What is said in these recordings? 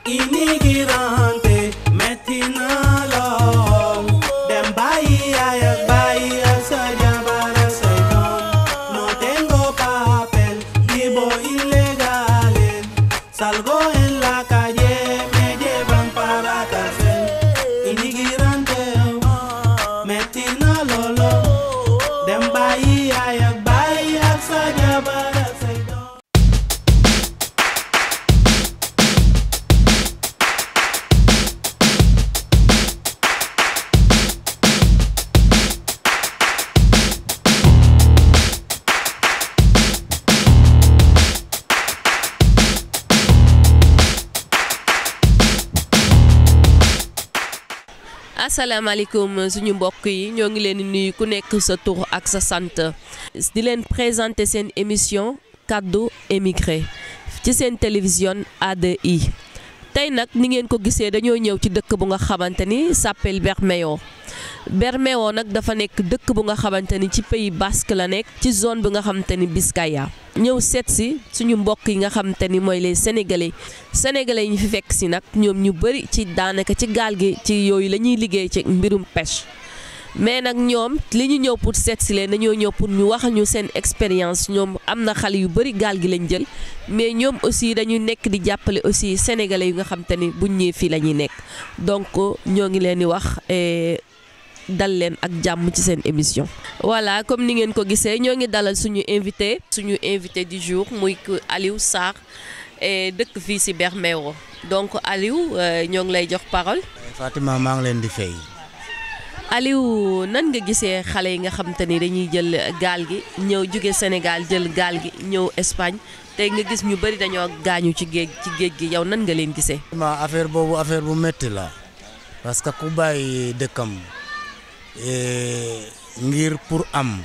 immigrante metti na lool dem bàyyi yaay ak bàyyi ak sa jabar ak say doom no tengo papel vivo ilegale salgo en la calle me llevan para cárcel immigrante metti na loolo dem bàyyi yaay ak bàyyi ak sa jabar ak say doom asalaamaaleykum suñu mbokk yi ñoo ngi leen di nuyu ku nekk sa tur ak sa sant di leen présenter seen émission kaddu émigré ci seen télévision ADI tey nag ni ngeen ko gisee dañoo ñëw ci dëkk bu nga xamante ni s'appelle Bermeo Bermeo nag dafa nekk dëkk bu nga xamante ni ci pays basque la nekk ci zone bi nga xamante ni Biscaya ñëw seet si suñu mbokk yi nga xamante ni mooy les sénégalais sénégalais yi ñu fi fekk si nag ñoom ñu bëri ci daanaka ci gaal gi ci yooyu la ñuy liggéey ci mbirum pêche mais nag ñoom li ñu ñëw pour seet si leen dañoo ñëw pour ñu waxal ñu seen expérience ñoom am na xale yu bëri gaal gi lañ jël mais ñoom aussi dañu nekk di jàppale aussi sénégalais yu nga xamante ni buñ ñëwee fii la ñuy nekk donc ñoo ngi leen di wax. dal leen ak jàmm ci seen émission voilà comme ni ngeen ko gisee ñoo ngi dalal suñu invité suñu invité du jour muy Aliou Sarr dëkk fii ci Bermeo donc Aliou ñoo ngi lay jox parole Fatima maa ngi leen di fay. Aliou nan nga gisee xale yi nga xam te ni dañuy jël gaal gi ñëw jóge Sénégal jël gaal gi ñëw Espagne tey nga gis ñu bëri dañoo gaañu ci géej ci géej gi yow nan nga leen gisee. ma affaire boobu affaire bu métti la parce que ku bàyyi dëkkam ngir pour am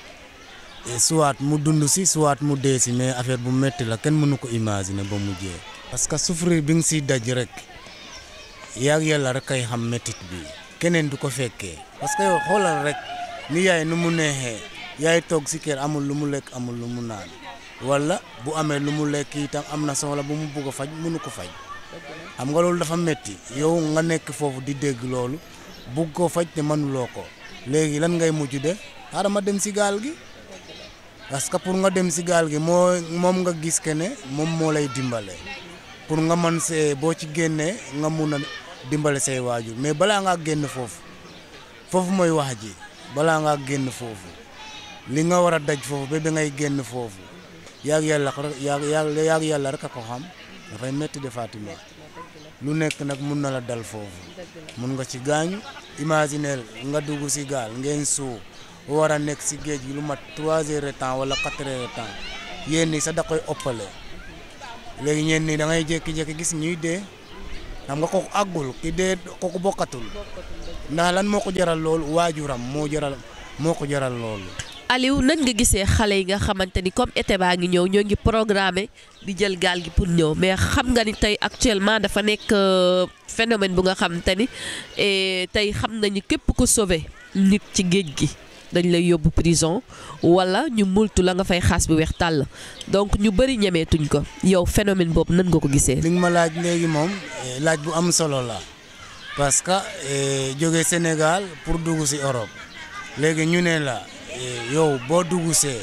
soit mu dund si soit mu dee si mais affaire bu métti la kenn mënu ko imaginer ba mu jee parce que souffrir bi nga siy daj rek yaag yàlla rek kay xam méttit bi keneen du ko fekkee parce que yow xoolal rek ni yaay nu mu neexee yaay toog si kër amul lu mu lekk amul lu mu naan wala bu amee lu mu lekk itam am na soxla bu mu bugg a faj mënu ko faj xam nga loolu dafa métti yow nga nekk foofu di dégg loolu bugg ko faj te mënuloo ko léegi lan ngay mujj def xaaral ma dem si gaal gi parce que pour nga dem si gaal gi moo moom nga gis ke ne moom moo lay dimbale pour nga mën see boo ci génnee nga mun a dimbale say waajur mais balaa ngaa génn foofu foofu mooy wax ji balaa ngaa génn foofu li nga war a daj foofu ba ba ngay génn foofu yaag yàlla yaag yaag yàlla rek a ko xam dafay métti de Fatima lu nekk nag mun na la dal foofu mun nga ci gaañu imagineel nga dugg si gaal ngeen suu war a nekk si géej gi lu mat trois heures de temps wala quatre heures de temps yéen ñi sax da koy ëppale léegi ñeen ñi da ngay jékki-jékki gis ñuy dee xam nga kooku àggul ki dee kooku bokkatul ndax lan moo ko jaral loolu waajuram moo jaral moo ko jaral loolu. Aliou nan nga gisee xale yi nga xamante ni comme été baa ngi ñëw ñoo ngi programmé di jël gaal gi pour ñëw mais xam nga ni tey actuellement dafa nekk phénomène bu nga xamante ni tey xam nañu képp ko sauvé nit ci géej gi dañ lay yóbbu prison wala ñu multu la nga fay xaas bi weex tàll donc ñu bëri ñemeetuñ ko yow phénomène boobu nan nga ko gisee. li nga ma laaj léegi moom laaj bu am solo la parce que jóge Sénégal pour dugg si Europe léegi ñu ne la. yow boo dugg see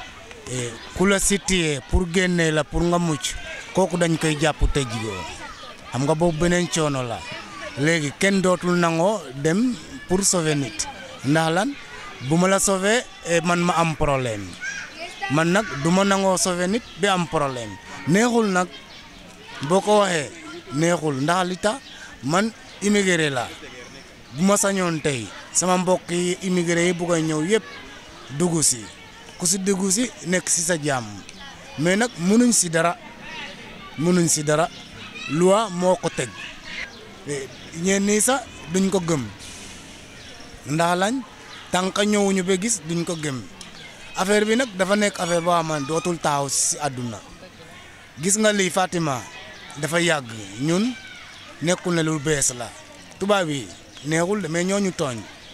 ku la sitiyee pour génnee la pour nga mucc kooku dañ koy jàpp tëj ko xam nga boobu beneen coono la léegi kenn dootul nangoo dem pour sauver nit ndax lan bu ma la sauver man ma am problème man nag du ma nangoo sauver nit bi am problème neexul nag boo ko waxee neexul ndax li tax man immigré la bu ma sañoon tey sama mbokk yi immigré yi bugg a ñëw yëpp. dugg si ku si dugg si nekk si sa jàmm mais nag mënuñ si dara mënuñ si dara loi moo ko teg ñeen nii sax duñ ko gëm ndax lañ tànk ñëwuñu ba gis duñ ko gëm affaire bi nag dafa nekk affaire boo xam ne dootul taaw si àdduna gis nga lii Fatima dafa yàgg ñun nekkul ne lu bees la tubaab yi neexul de mais ñooñu tooñ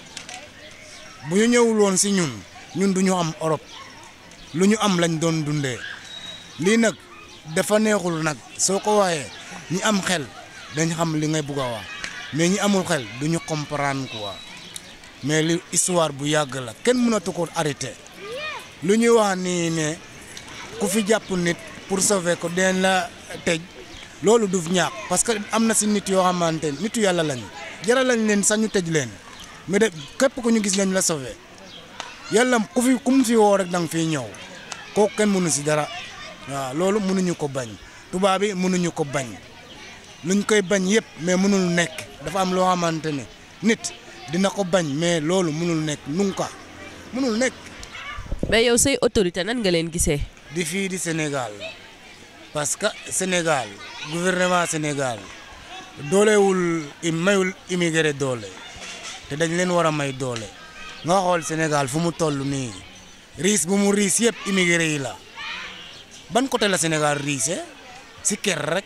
bu ñu ñëwul woon si ñun ñun du ñu am Europe lu ñu am lañ doon dundee lii nag dafa neexul nag soo ko waxee ñi am xel dañ xam li ngay bugg a wax mais ñi amul xel du ñu comprendre quoi mais li histoire bu yàgg la kenn mënatu ko arrêté lu ñuy wax nii ne ku fi jàpp nit pour sauver ko den la tëj loolu du ñàkk parce que am na si nit yoo xamante ne nitu yàlla lañu jaral lañ leen sax ñu tëj leen mais de képp ku ñu gis lañ la sauver yàlla ku fi ku mu fi woo rek da nga fiy ñëw kooku kenn mënu si dara waaw loolu mënuñu ko bañ tubaab bi mënuñu ko bañ luñ koy bañ yëpp mais mënul nekk dafa am loo xamante ne nit dina ko bañ mais loolu mënul nekk nunca mënul nekk. mais yow say autorité nan nga leen gisee. di fii di Sénégal parce que Sénégal gouvernement Sénégal doolewul mayul immigré doole te dañ leen war a may doole nga xool Sénégal fu mu toll nii riis bu mu riis yëpp immigré yi la ban côté la Sénégal riise si kër rek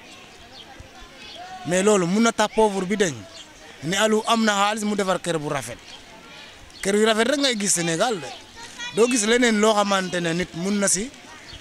mais loolu mun na tax pauvre bi dañ ne alu am na xaalis mu defar kër bu rafet kër yu rafet rek ngay gis Sénégal de doo gis leneen loo xamante ne nit mun na si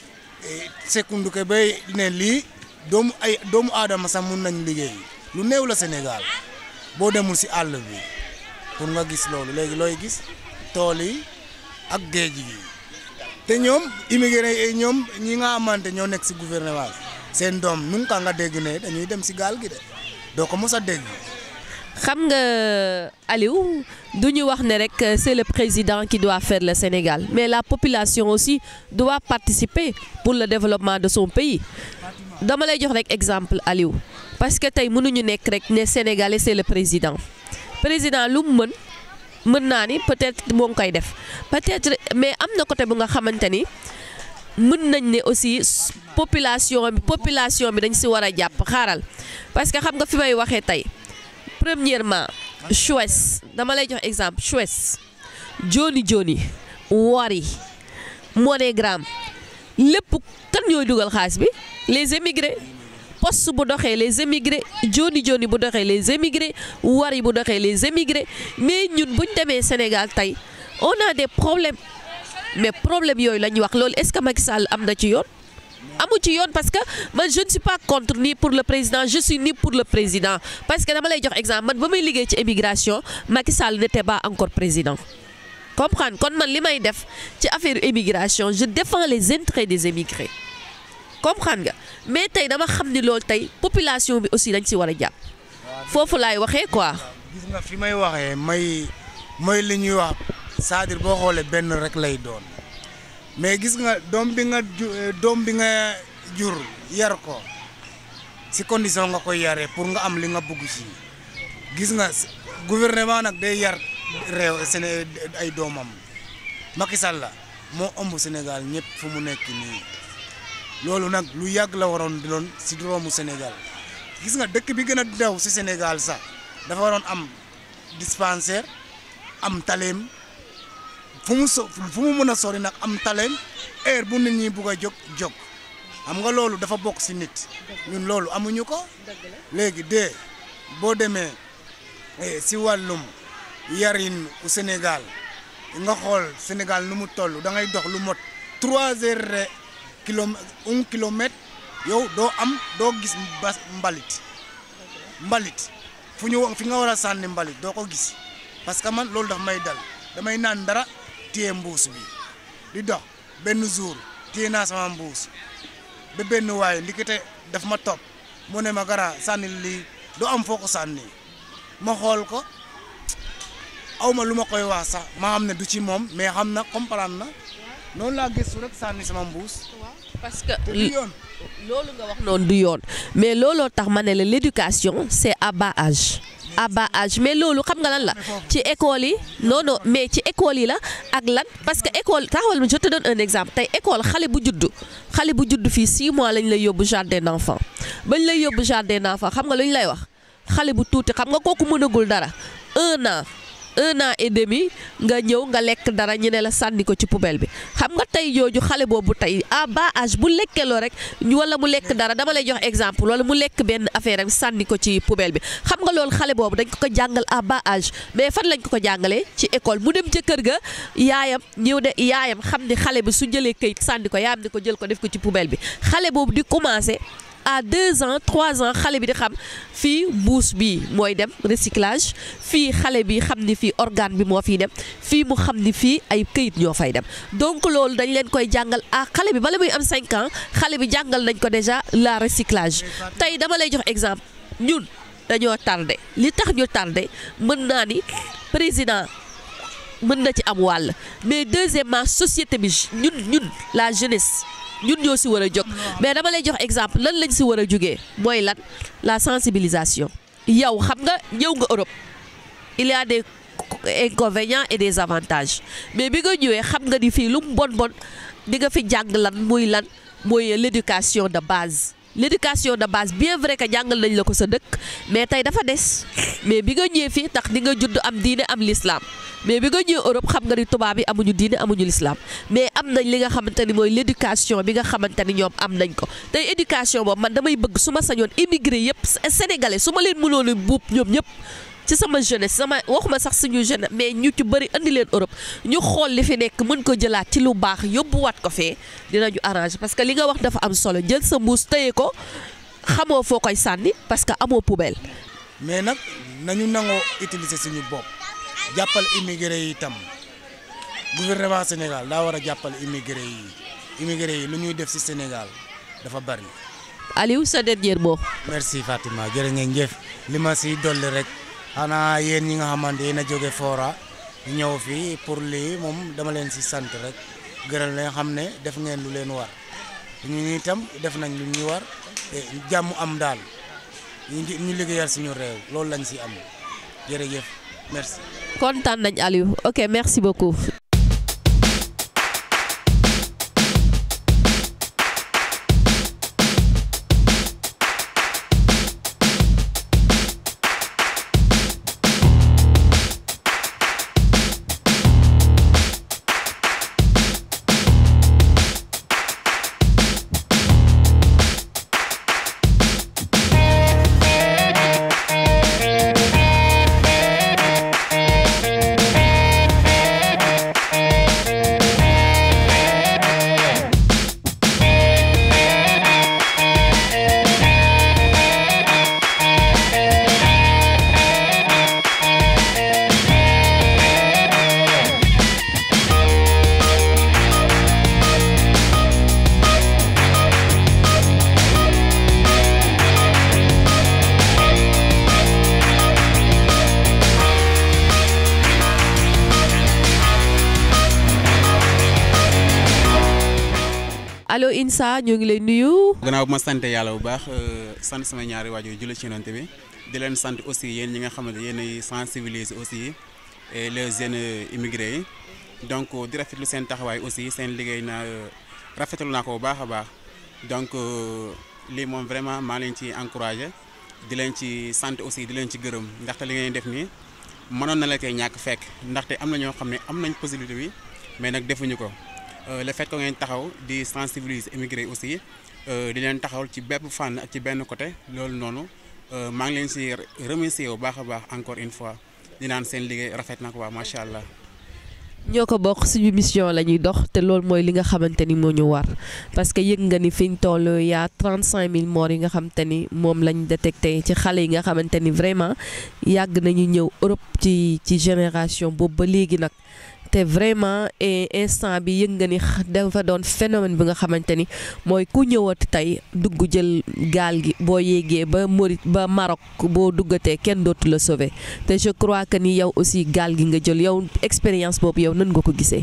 sekundu ke bay ne lii doomu ay doomu aadama sax mun nañ liggéey lu néew la Sénégal boo demul si àll bi pour nga gis loolu léegi looy gis tool yi ak géej gi te ñoom immigré yi ñoom ñi nga xamante ñoo nekk si gouvernement seen doom nu nga nga dégg ne dañuy dem si gaal gi de doo ko mos a dégg. xam nga Aliou du ñu wax ne rek c'est le président qui doit faire le Sénégal mais la population aussi doit participer pour le développement de son pays dama lay jox rek exemple Aliou parce que tey mënuñu nekk rek ne Sénégalais c'est le président président lu mu mën mën naa ni peut-être moo ngi koy def peut-être mais am na côté bu nga xamante ni mën nañ ne aussi population bi population bi dañ si war a jàpp xaaral parce que xam nga fi may waxee tey. premièrement Suez dama lay jox exemple Suez Joni Joni Wari MoneyGram lépp kan ñooy dugal xaalis bi les émigrés poste bu doxee les émigrés Joni Joni bu doxee les émigrés Wari bu doxee les émigrés mais ñun buñ demee Sénégal tey on a des problèmes mais problème yooyu la ñuy wax loolu est-ce que Macky Sall am na ci yoon. amu ci yoon parce que man je ne suis pas contre ni pour le président je suis ni pour le président parce que dama lay jox exemple man ba may liggéey ci immigration Macky Sall n'était pas encore président comprendre kon man li may def ci affaire immigration je défends les intérêts des émigrés comprendre nga mais tey dama xam ni loolu tey population bi aussi dañ ci war a jàpp foofu laay waxee quoi. gis nga fi may waxee may mooy li ñuy wax c'est-à-dire boo xoolee benn rek lay doon. mais gis nga doom bi nga doom bi nga jur yar ko si condition nga koy yaree pour nga am li nga bëgg si gis nga gouvernement nag day yar réew Séné ay doomam Macky Sall la moo ëmb Sénégal ñëpp fu mu nekk nii loolu nag lu yàgg la waroon di doon si doomu Sénégal gis nga dëkk bi gën a daw si Sénégal sax dafa waroon am dispensaire am taleem fu mu so fu mu mën a sori nag am taleem heure bu nit ñi bugg a jóg jóg xam nga loolu dafa bokk si nit ñun loolu amuñu ko léegi de boo demee si wàllum yarin u Sénégal nga xool Sénégal nu mu toll da ngay dox lu mot trois heures kilomètre un kilomètre yow doo am doo gis bas mbalit mbalit fu ñu fi nga war a sànni mbalit doo ko gis parce que man loolu daf may dal damay naan dara téye mbuus bi di dox benn jour téye naa sama mbuus ba benn waaye ndikite daf ma topp mu ne ma gara sànni lii doo am foo ko sànni ma xool ko aw ma lu ma koy wax sax ma xam ne du ci moom mais xam na comprendre na noonu laa gëstu rek sànni sama mbuus. parce que te du yoon. loolu nga wax noonu du yoon mais looloo tax ma ne la l'éducation c'est à bas âge à bas âge mais loolu xam nga lan la ci école yi non non mais ci école yi la ak lan parce que école taxawal je te donne un exemple tey école xale bu juddu xale bu juddu fii 6 mois lañ lay yóbbu jardin d'enfant bañ lay yóbbu jardin d'enfant xam nga lu ñu lay wax xale bu tuuti xam nga kooku mënagul dara un an un an et demi nga ñëw nga lekk dara ñu ne la sànni ko ci poubelle bi xam nga tey jooju xale boobu tey à bas âge bu lekkeloo rek wala mu lekk dara dama lay jox exemple wala mu lekk benn affaire am sànni ko ci poubelle bi xam nga loolu xale boobu dañ ko ko jàngal à bas âge mais fan lañ ko ko jàngalee ci école mu dem ca kër ga yaayam ñëw de yaayam xam ni xale bi su jëlee këyit sànni ko yaayam ni ko jël ko def ko ci poubelle bi xale boobu di commencer à deux ans trois ans xale bi di xam fii mbuus bi mooy dem recyclage fii xale bi xam ni fii organe bi moo fiy dem fii mu xam ni fii ay këyit ñoo fay dem donc loolu dañ leen koy jàngal ah xale bi bala muy am cinq ans xale bi jàngal nañ ko déjà la recyclage tey dama lay jox exemple ñun dañoo tardé li tax ñu tardé mën naa ni président mën na ci am wàll mais deuxièmement société bi ñun ñun la jeunesse ñun ñoo si war a jóg mais dama lay jox exemple lan lañ si war a jógee mooy lan la sensibilisation yow xam nga ñëw nga Europe il y a des inconvénients et des avantages mais bi nga ñëwee xam nga ni fii lu mu bon bon di nga fi jàng lan muy lan mooy l'éducation de base l'éducation de base bien vrai que jàngal nañ la ko sa dëkk mais tey dafa des mais bi nga ñëwee fii tax di nga judd am diine am l'islam mais bi nga ñëwee Europe xam nga ni tubaab yi amuñu diine amuñu l'islam mais am nañ li nga xamante ni mooy l'éducation bi nga xamante ni ñoom am nañ ko tey éducation boobu man damay bëgg su ma sañoon immigré yëpp sénégalais su ma leen mënoon a buub ñoom ñëpp ci sama jeunesse sama waxuma sax suñu jeunesse mais ñu ci bëri andi leen Europe ñu xool li fi nekk mën ko jëlaat ci lu baax yóbbuwaat ko fee dinañu arranger parce que li nga wax dafa am solo jël sa mbuus téye ko xamoo foo koy sànni parce que amoo poubelle. mais nag nañu nangoo utiliser suñu bopp jàppal immigré yi itam gouvernement Sénégal daa war a jàppal immigré yi immigré yi lu ñuy def ci Sénégal dafa bari. Aliou sa dernier mot. merci Fatima jërë ngeen jëf li ma si dolli rek xanaa yéen ñi nga xamante yéen a jóge Fora ñëw fii pour lii moom dama leen si sant rek gërëm leen xam ne def ngeen lu leen war ñu itam def nañ lu ñuy war te jàmm am daal ñu ñu liggéeyal suñu réew loolu lañ si am jërëjëf merci. kontaan nañ Aliou ok merci beaucoup. allo Insa ñoo ngi lay nuyu. gannaaw bu ma sant yàlla bu baax sant sama ñaari waajur julli ci yonent bi di leen sant aussi yéen ñi nga xamante yéen ay sensibiliser aussi les jeunes immigrés yi donc di rafetlu seen taxawaay aussi seen liggéey na rafetlu naa ko bu baax a baax donc lii moom vraiment maa leen ci encouragé di leen ci sant aussi di leen ci gërëm ndaxte li ngeen def nii mënoon na la koy ñàkk fekk ndaxte am na ñoo xam ne am nañ possibilité bi mais nag defuñu ko. le fait que ngeen taxaw di sensibiliser immigré aussi di leen taxawal ci bépp fànn ak ci benn côté loolu noonu maa ngi leen si remercier bu baax a baax encore une fois di naan seen liggéey rafet na ko waa macha allah. ñoo ko bokk suñu mission la ñuy dox te loolu mooy li nga xamante ni moo ñu war parce que yëg nga ni fi ñu toll yaa 35000 morts yi nga xamante ni moom lañ détecté ci xale yi nga xamante ni vraiment yàgg nañu ñëw Europe ci ci génération boobu ba léegi nag. te vraiment instant bi yëg nga ni dafa doon phénomène bi nga xamante ni mooy ku ñëwati tey dugg jël gaal gi boo yéegee ba Maurit ba Maroc boo duggatee kenn dootu la sauver te je crois que ni yow aussi gaal gi nga jël yow expérience boobu yow nan nga ko gisee.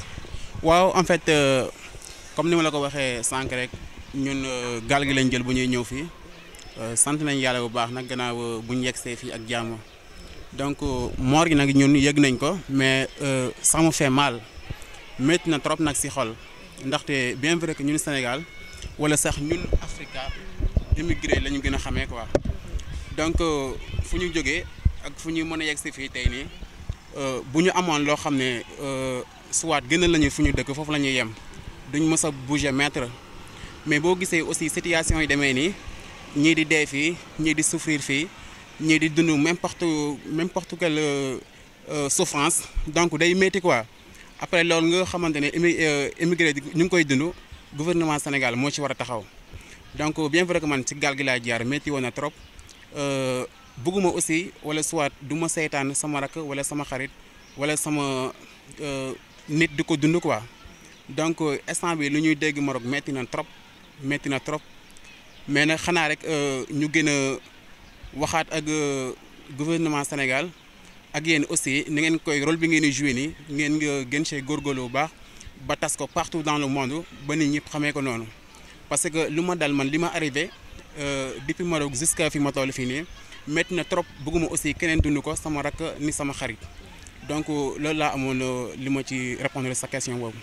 waaw en fait comme ni ma la ko waxee sànq rek ñun gaal gi lañ jël bu ñuy ñëw fii sant nañ yàlla bu baax nag gannaaw bu ñu yegsee fii ak jàmm. donc moor gi nag ñun yëg nañ ko mais ça me fait mal métti na trop nag ci xol ndaxte bien vrai que ñun Sénégal walla sax ñun Africa immigré la ñu gën a xamee quoi donc fu ñu jógee ak fu ñu mën a yegg ci fii tey nii bu ñu amoon loo xam ne soit gënal lañu fu ñu dëkk foofu la ñuy yem duñ mës a bouger mètre mais boo gisee aussi situation yi demee nii ñii di dee fii ñii di souffrir fii. ñii di dund n'importe n'importe quelle souffrance donc day métti quoi après loolu nga xamante ne immigré ñu ngi koy dund gouvernement Sénégal moo ci war a taxaw donc bien vrai que man ci gaal gi laa jaar métti woon na trop bëgguma aussi wala soit du ma seetaan sama rakk wala sama xarit wala sama nit di ko dund quoi donc instant bi lu ñuy dégg Maroc métti na trop métti na trop mais nag xanaa rek ñu gën a waxaat ak gouvernement Sénégal ak yéen aussi ni ngeen koy rôle bi ngeen di joué nii ngeen nga gën see góorgóorlu bu baax ba tas ko partout dans le monde ba nit ñëpp xamee ko noonu parce que lu ma dal man li ma arrivé depuis Maroc jusqu'à fi ma toll fii nii métti na trop bëgguma aussi keneen dund ko sama rakk ni sama xarit donc loolu laa amoon li ma ci répondre sa question boobu.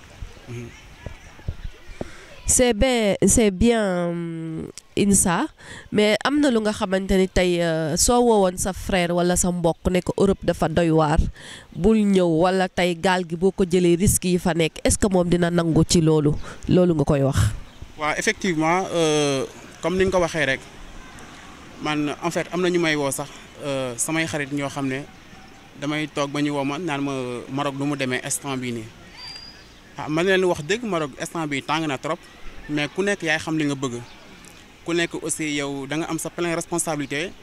c'est bien c'est bien Insa mais am na lu nga xamante ni tey soo woowoon sa frère wala sa mbokk ne ko Europe dafa doy waar bul ñëw wala tey gaal gi boo ko jëlee risques yi fa nekk est-ce que moom dina nangu ci loolu loolu nga koy wax. waaw effectivement comme ni nga ko waxee rek man en fait am na ñu may woo sax samay xarit ñoo xam ne damay toog ba ñu woo ma naan ma Maroc du mu demee instant bii nii ah man leen wax dëgg Maroc instant bii tàng na trop mais ku nekk yaay xam li nga bëgg ku nekk aussi yow da nga am sa pleine responsabilité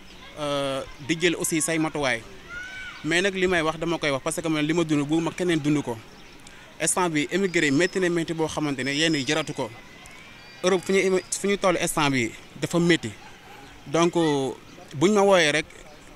di jël aussi say matuwaay mais nag li may wax dama koy wax parce que man li ma dund bu ma keneen dund ko instant bi émigré métti na métti boo xamante ne yenn yi jaratu ko Europe fu ñu fu ñu toll instant bi dafa métti donc buñ ma wooyee rek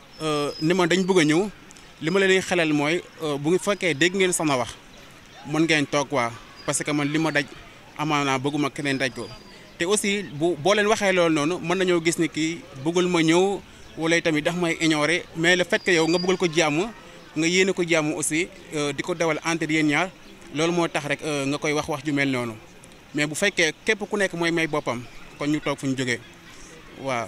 ni ma dañ bëgg a ñëw li ma leen di xelal mooy bu fekkee dégg ngeen sama wax mën ngeen toog waa parce que man li ma daj amaanaa bëgguma keneen daj ko te aussi bu boo leen waxee loolu noonu mën nañoo gis ni kii bëggul ma ñëw wala tamit dax may ignorer mais le fait que yow nga bëggul ko jàmm nga yéene ko jàmm aussi di ko dawal entre yéen ñaar loolu moo tax rek nga koy wax wax ju mel noonu mais bu fekkee képp ku nekk mooy may boppam kon ñu toog fu ñu jógee waaw.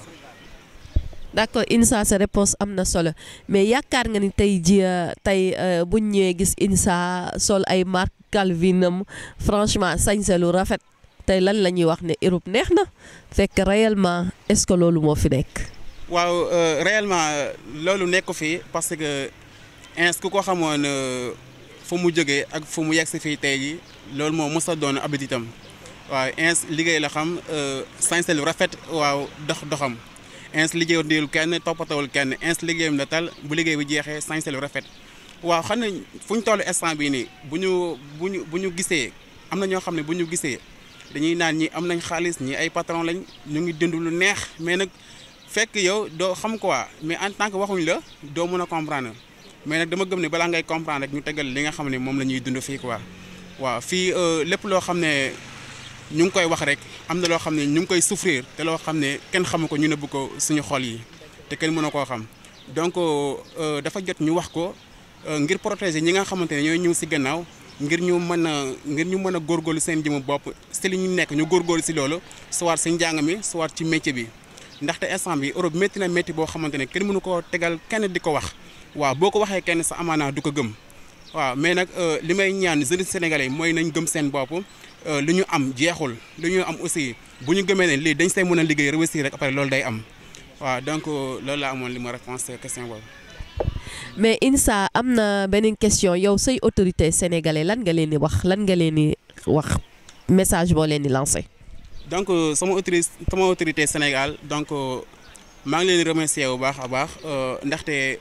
d'accord Insa sa réponse am na solo mais yaakaar nga ni tey ji tey buñ ñëwee gis Insa sol ay marque Calvin am franchement sañse lu rafet tey lan la ñuy wax ne Europe neex na fekk réellement est-ce que loolu moo fi nekk. waaw réellement loolu nekk fii parce que ins ku ko xamoon fu mu jógee ak fu mu yegg si fii tey ji loolu moo mos a doon habitude waaw ins liggéey la xam sañse lu rafet waaw dox doxam. ins liggéeyul diil kenn toppatawul kenn ins liggéeyam la tal bu liggéey bi jeexee sañse lu rafet waaw xam ne fu ñu toll instant bii nii bu ñu bu ñu bu ñu gisee am na ñoo xam ne bu ñu gisee dañuy naan ñi am nañ xaalis ñi ay patron lañ ñu ngi dund lu neex mais nag fekk yow doo xam quoi mais en tant que waxuñ la doo mën a comprendre mais nag dama gëm ne balaa ngay comprendre rek ñu tegal li nga xam ne moom la ñuy dund fii quoi waaw fii lépp loo xam ne ñu ngi koy wax rek am na loo xam ne ñu ngi koy souffrir te loo xam ne kenn xamu ko ñu nëbb ko suñu xol yi te kenn mën a koo xam donc dafa jot ñu wax ko ngir protéger ñi nga xamante ne ñooy ñëw si gannaaw ngir ñu mën a ngir ñu mën a góorgóorlu seen jëmu bopp si li ñu nekk ñu góorgóorlu si loolu soit si njàng mi soit ci métier bi ndaxte instant bi Europe métti na métti boo xamante ne kenn mënu koo tegal kenn di ko wax waaw boo ko waxee kenn sa amaana du ko gëm waaw mais nag li may ñaan jeunes sénégalais mooy nañ gëm seen bopp lu ñu am jeexul lu ñu am aussi bu ñu gëmee ne lii dañ say mën a liggéey réussir rek après loolu day am waaw donc loolu laa amoon li ma réponse question boobu. mais Insa am na beneen question yow say autorité sénégalais lan nga leen di wax lan nga leen di wax message boo leen di lancé. donc sama autorité sama autorité Sénégal donc maa ngi leen di remercier bu baax a baax ndaxte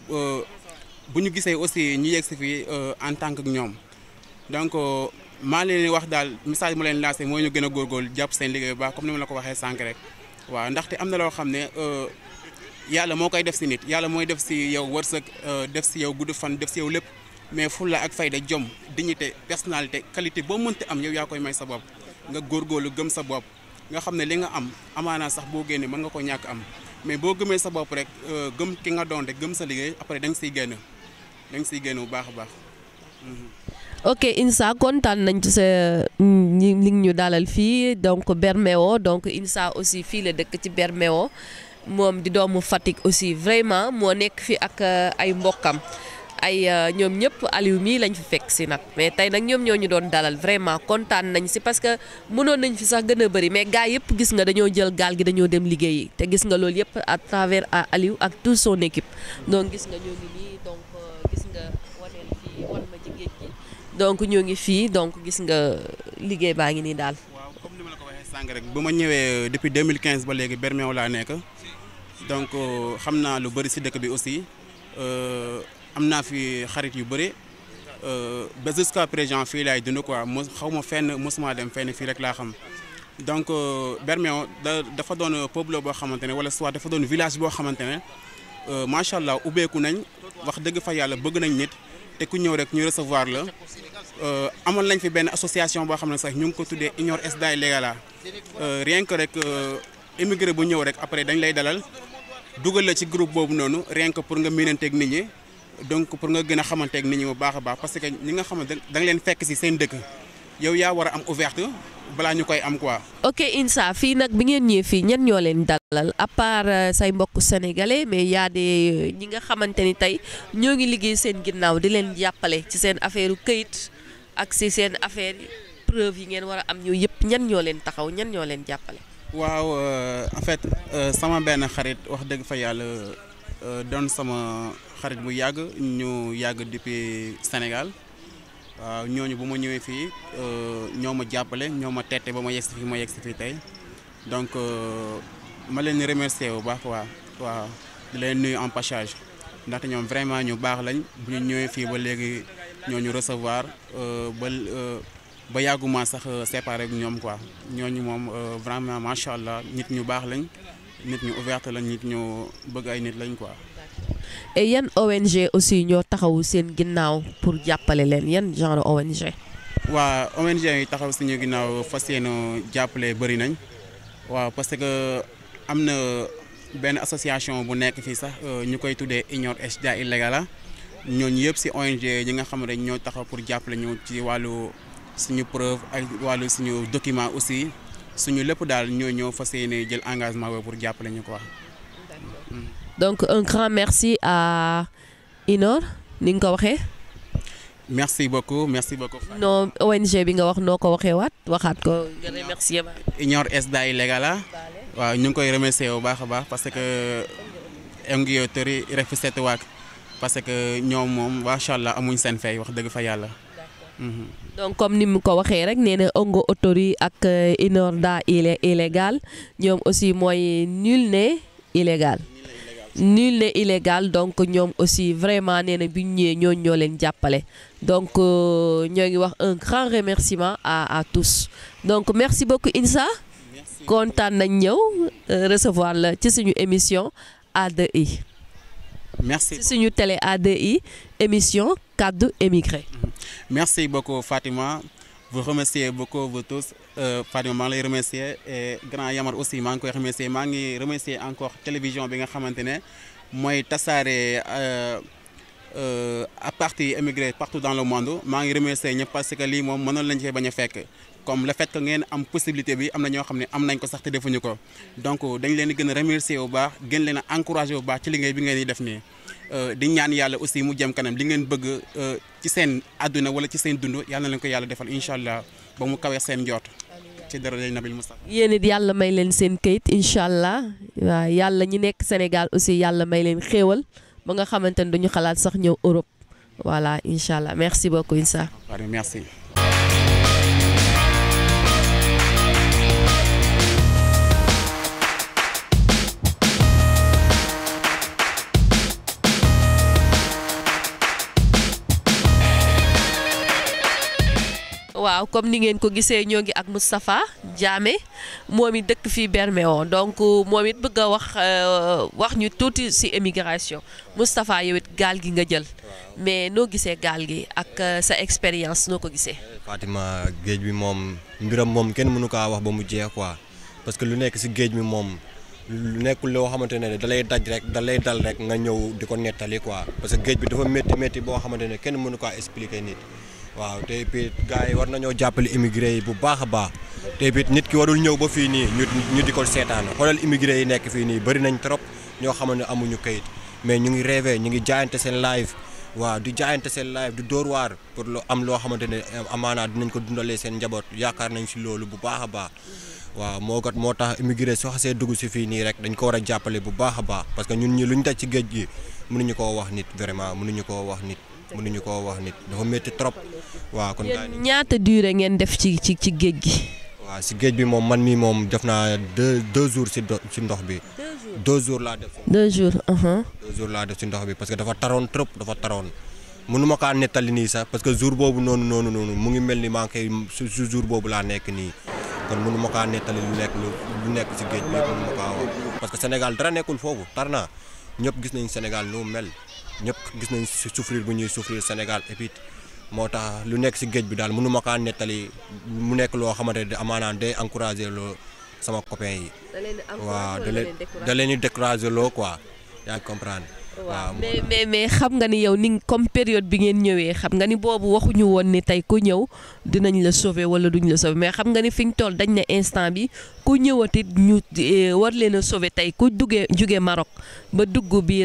bu ñu gisee aussi ñu yegg si fii en tant que ñoom donc maa leen di wax daal message mu leen lancé mooy ñu gën a góorgóorlu jàpp seen liggéey bu baax comme ni ma la ko waxee sànq rek waaw ndaxte am na loo xam ne yàlla moo koy def si nit yàlla mooy def si yow wërsëg def si yow gudd fan def si yow lépp mais fulla ak fayda jom dignité personnalité qualité boo mënti am yow yaa koy may sa bopp nga góorgóorlu gëm sa bopp nga xam ne li nga am amaanaa sax boo génnee mën nga ko ñàkk am mais boo gëmee sa bopp rek gëm ki nga doon rek gëm sa liggéey après da nga siy génn da nga siy génn bu baax a baax. ok Insa kontaan nañ ci sa li ñu dalal fii donc Bermeo donc Insa aussi fii la dëkk ci Bermeo moom di doomu Fatick aussi vraiment moo nekk fi ak ay mbokkam ay ñoom ñëpp Aliou mii lañ fi fekk si nag mais tey nag ñoom ñoo ñu doon dalal vraiment kontaan nañ si parce que mënoon nañ fi sax gën a bëri mais gars yëpp gis nga dañoo jël gaal gi dañoo dem liggéeyi te gis nga loolu yëpp à travers Aliou ak toute son équipe donc gis nga ñoo ngi nii donc gis nga waneel fii wan ma ci géej gi donc ñoo ngi fii donc gis nga liggéey baa ngi nii daal. waaw comme ni ma la ko waxee sànq sànq rek bu ma ñëwee depuis 2015 ba léegi Bermeo laa nekk donc xam naa lu bëri si dëkk bi aussi am naa fi xarit yu bëri ba jusqu'à présent fii laay dund quoi mos xaw ma fenn mosuma dem fenn fii rek laa xam donc Bermeo da dafa doon pueblo boo xamante ne wala soit dafa doon village boo xamante ne macha allah ubbeeku nañ wax dëgg fa yàlla bëgg nañ nit te ku ñëw rek ñu recevoir la amoon nañ fi benn association boo xam ne sax ñu ngi ko tuddee Union SDA Légala rien que rek immigré bu ñëw rek après dañ lay dalal dugal la ci groupe boobu noonu rien que pour nga miinanteeg nit ñi donc pour nga gën a xamanteeg nit ñi bu baax a baax parce que ñi nga xamante da nga leen fekk si seen dëkk yow yaa war a am ouverte balaa ñu koy am quoi. ok Insa fii nag bi ngeen ñëwee fii ñan ñoo leen dalal à part say mbokk sénégalais mais y a des ñi nga xamante ni tey ñoo ngi liggéey seen ginnaaw di leen jàppale ci seen affaire këyit ak si seen affaire preuve yi ngeen war a am ñoo yëpp ñan ñoo leen taxaw ñan ñoo leen jàppale. waaw en fait sama benn xarit wax dëgg fa yàlla doon sama xarit bu yàgg ñu yàgg depuis Sénégal. waaw ñooñu bu ma ñëwee fii ñoo ma jàppale ñoo ma tette ba ma yegsi fii ma yegsi fii tey donc ma leen di remercier bu baax waa waaw di leen nuyu en passage ndaxte ñoom vraiment ñu baax lañ bu ñu ñëwee fii ba léegi ñooñu recevoir ba ba yàgguma sax séparé ak ñoom quoi ñooñu moom vraiment macha allah nit ñu baax lañ nit ñu ouverte lañ nit ñu bëgg ay nit lañ quoi. et yan ONG aussi ñoo taxawu seen ginnaaw pour jàppale leen yan genre ONG. waa ONG yi taxaw suñu ginnaaw fas yéene jàppale bëri nañ waaw parce que am na benn association bu nekk fii sax ñu koy tuddee Union SDA Légala ñooñu yëpp si ONG yi nga xam ne ñoo taxaw pour jàppale ñu ci wàllu suñu preuve ak wàllu suñu document aussi suñu lépp daal ñoo ñëw fas yéene jël engagement boobu pour jàppale ñu quoi. donc un grand merci à Inor ni nga ko waxee. merci beaucoup merci beaucoup. non ONG bi nga wax noo ko waxee waat waxaat ko nga remercier ba. Union SDA Légala waaw ñu ngi koy remercier bu baax a baax parce que ngi tori refusete waak parce que ñoom moom macha allah amuñ seen fay wax dëgg fa yàlla. donc comme ni mu ko waxee rek nee na Ongo Autori ak Inor da illégal ñoom aussi mooy nul n'est illégal. nul n'est illégal donc ñoom aussi vraiment nee na bi ñu ñëwee ñooñu ñoo leen jàppale donc ñoo ngi wax un grand remerciement à à tous donc merci beaucoup Insa kontaan nañ ñëw recevoir la ci suñu émission A2I merci ci suñu télé A2I émission kaddu émigré merci beaucoup Fatima vous remercier beaucoup vous tous Fatima maa ngi lay remercier et grand Yamar aussi maa ngi koy remercier maa ngi remercier encore télévision bi nga xamante ne mooy tasaare à partir émigré partout dans le monde maa ngi remercier ñëpp parce que lii moom mënoon lañ cee bañ a fekk comme le fait que ngeen am possibilité bi am na ñoo xam ne am nañ ko sax te defuñu ko donc dañ leen di gën a remercier bu baax gën leen a encourager bu baax ci liggéey bi ngeen di def nii di ñaan yàlla aussi mu jëm kanam li ngeen bëgg ci seen àdduna wala ci seen dund yàlla na leen ko yàlla defal incha allah ba mu kawee seen njoot ci dara day nabil Moustapha yéen it yàlla may leen seen kayit incha allah waaw yàlla ñi nekk Sénégal aussi yàlla may leen xéewal ba nga xamante ne duñu xalaat sax ñëw Europe voilà incha allah merci beaucoup Insa. merci. waaw comme ni ngeen ko gisee ñoo ngi ak Moustapha Diamé moom it dëkk fii Bermeo donc moom it bëgg a wax wax ñu tuuti ci émigration Moustapha yow it gaal gi nga jël mais noo gisee gaal gi ak sa expérience noo ko gisee. Fatima géej bi moom mbiram moom kenn mënu kaa wax ba mu jeex quoi parce que lu nekk ci géej bi moom lu nekkul loo xamante ne da lay daj rek da lay dal rek nga ñëw di ko nettali quoi parce que géej bi dafa métti métti boo xamante ne kenn mënu kaa expliquer nit. waaw te puis gars yi war nañoo jàppale immigré yi bu baax a baax te puis nit ki warul ñëw ba fii nii ñu ñu di ko seetaan xoolal immigré yi nekk fii nii bëri nañ trop ñoo xamante ne amuñu kayit mais ñu ngi rêvé ñu ngi jaayante seen live waaw di jaayante seen live di dóor waar pour lu am loo xamante ne amaanaa dinañ ko dundalee seen njaboot yaakaar nañ si loolu bu baax a baax waaw moo gat moo tax immigré soo xasee dugg si fii nii rek dañ ko war a jàppale bu baax a baax parce que ñun ñi lu ñu daj ci géej gi mënuñu koo wax nit vraiment mënuñu koo wax nit mënuñu koo wax nit dafa métti trop waaw kon ñaata durée ngeen def ci ci ci géej gi. waaw si géej bi moom man mii moom def naa deux deux jours si do si ndox bi. deux jours laa def. deux jours. uh-huh. deux jours laa def si ndox bi parce que dafa taroon trop dafa taroon mënuma kaa nettali nii sax parce que jour boobu noonu noonu noonu mu ngi mel ni maa ngi koy su jour boobu laa nekk nii kon mënuma kaa nettali lu nekk lu lu nekk si géej bi mënuma kaa wax parce que Sénégal dara nekkul foofu tar naa ñëpp gis nañ Sénégal nu mu mel ñëpp gis nañ si souffrir bu ñuy souffrir Sénégal et puis moo tax lu nekk si géej bi daal mënuma kaa nettali mu nekk loo xamante ne amaanaan day encourager loo sama copain yi waaw da leen da leen di décourager loo quoi yaa ngi comprendre waaw mais mais mais xam nga ni yow ni comme période bi ngeen ñëwee xam nga ni boobu waxuñu woon ni tey ku ñëw dinañ la sauver wala duñ la sauver mais xam nga ni fi ñu toll dañ ne instant bi ku ñëwatit ñu war leen a sauver tey ku duggee jugee Maroc ba dugg biir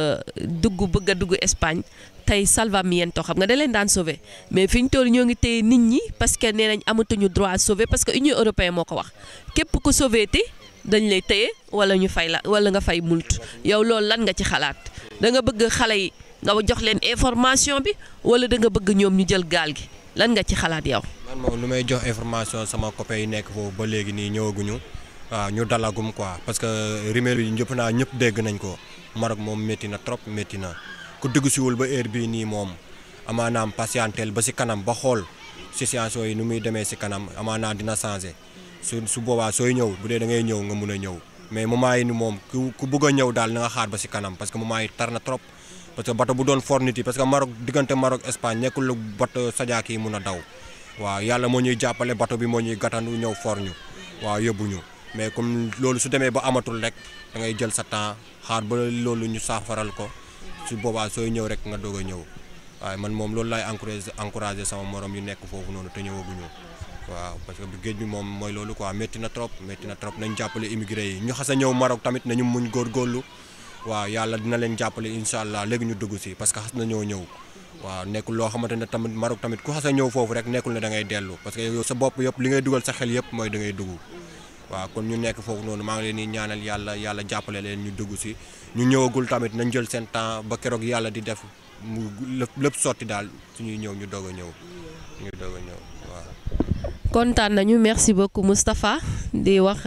dugg bëgg a dugg Espagne tey salvamiento xam nga da leen daan sauver mais fi ñu toll ñoo ngi téye nit ñi parce que nee nañ amatuñu droit sauver parce que Union européenne moo ko wax képp ku sauver ti dañ lay téye wala ñu fay la wala nga fay mult yow loolu lan nga ci xalaat da nga bëgg xale yi nga jox leen information bi wala da nga bëgg ñoom ñu jël gaal gi lan nga ci xalaat yow. man moom lu may jox information sama copain yi nekk foofu ba léegi nii ñëwaguñu waaw ñu dalagum quoi parce que rumeur yi ñëpp naa ñëpp dégg nañ ko Maroc moom métti na trop métti na ku dugg siwul ba heure bii nii moom amaanaam patientel ba si kanam ba xool situation yi nu muy demee si kanam amaanaam dina changé su su boobaa sooy ñëw bu dee da ngay ñëw nga mun a ñëw mais moment yi ni moom ku ku bëgg a ñëw daal na nga xaar ba si kanam parce que moment yi tar na trop parce que bato bu doon for nit yi parce que Maroc diggante Maroc Espagne nekkul lu bato sajaak yi mun a daw waaw yàlla moo ñuy jàppale bato bi moo ñuy gàttandu ñëw for ñu waaw yóbbu ñu mais comme loolu su demee ba amatul rek da ngay jël sa temps xaar ba loolu ñu saafaral ko su boobaa sooy ñëw rek nga doog a ñëw waaye man moom loolu laay encouragé encouragé sama morom yu nekk foofu noonu te ñëwaguñu waaw parce que géej bi moom mooy loolu quoi métti na trop métti na trop nañ jàppale immigré yi ñu xas a ñëw Maroc tamit nañu muñ góorgóorlu waaw yàlla dina leen jàppale incha allah léegi ñu dugg si parce que xas na ñoo ñëw waaw nekkul loo xamante ne tamit Maroc tamit ku xas a ñëw foofu rek nekkul ne da ngay dellu parce que yow sa bopp yëpp li ngay dugal sa xel yëpp mooy da ngay dugg waaw kon ñu nekk foofu noonu maa ngi leen di ñaanal yàlla yàlla jàppale leen ñu dugg si ñu ñëwagul tamit nañ jël seen temps ba keroog yàlla di def mu lépp lépp sotti daal suñuy ñëw ñu doog a ñëw ñu doog a ñëw waaw. kontaan nañu merci beaucoup Moustapha di wax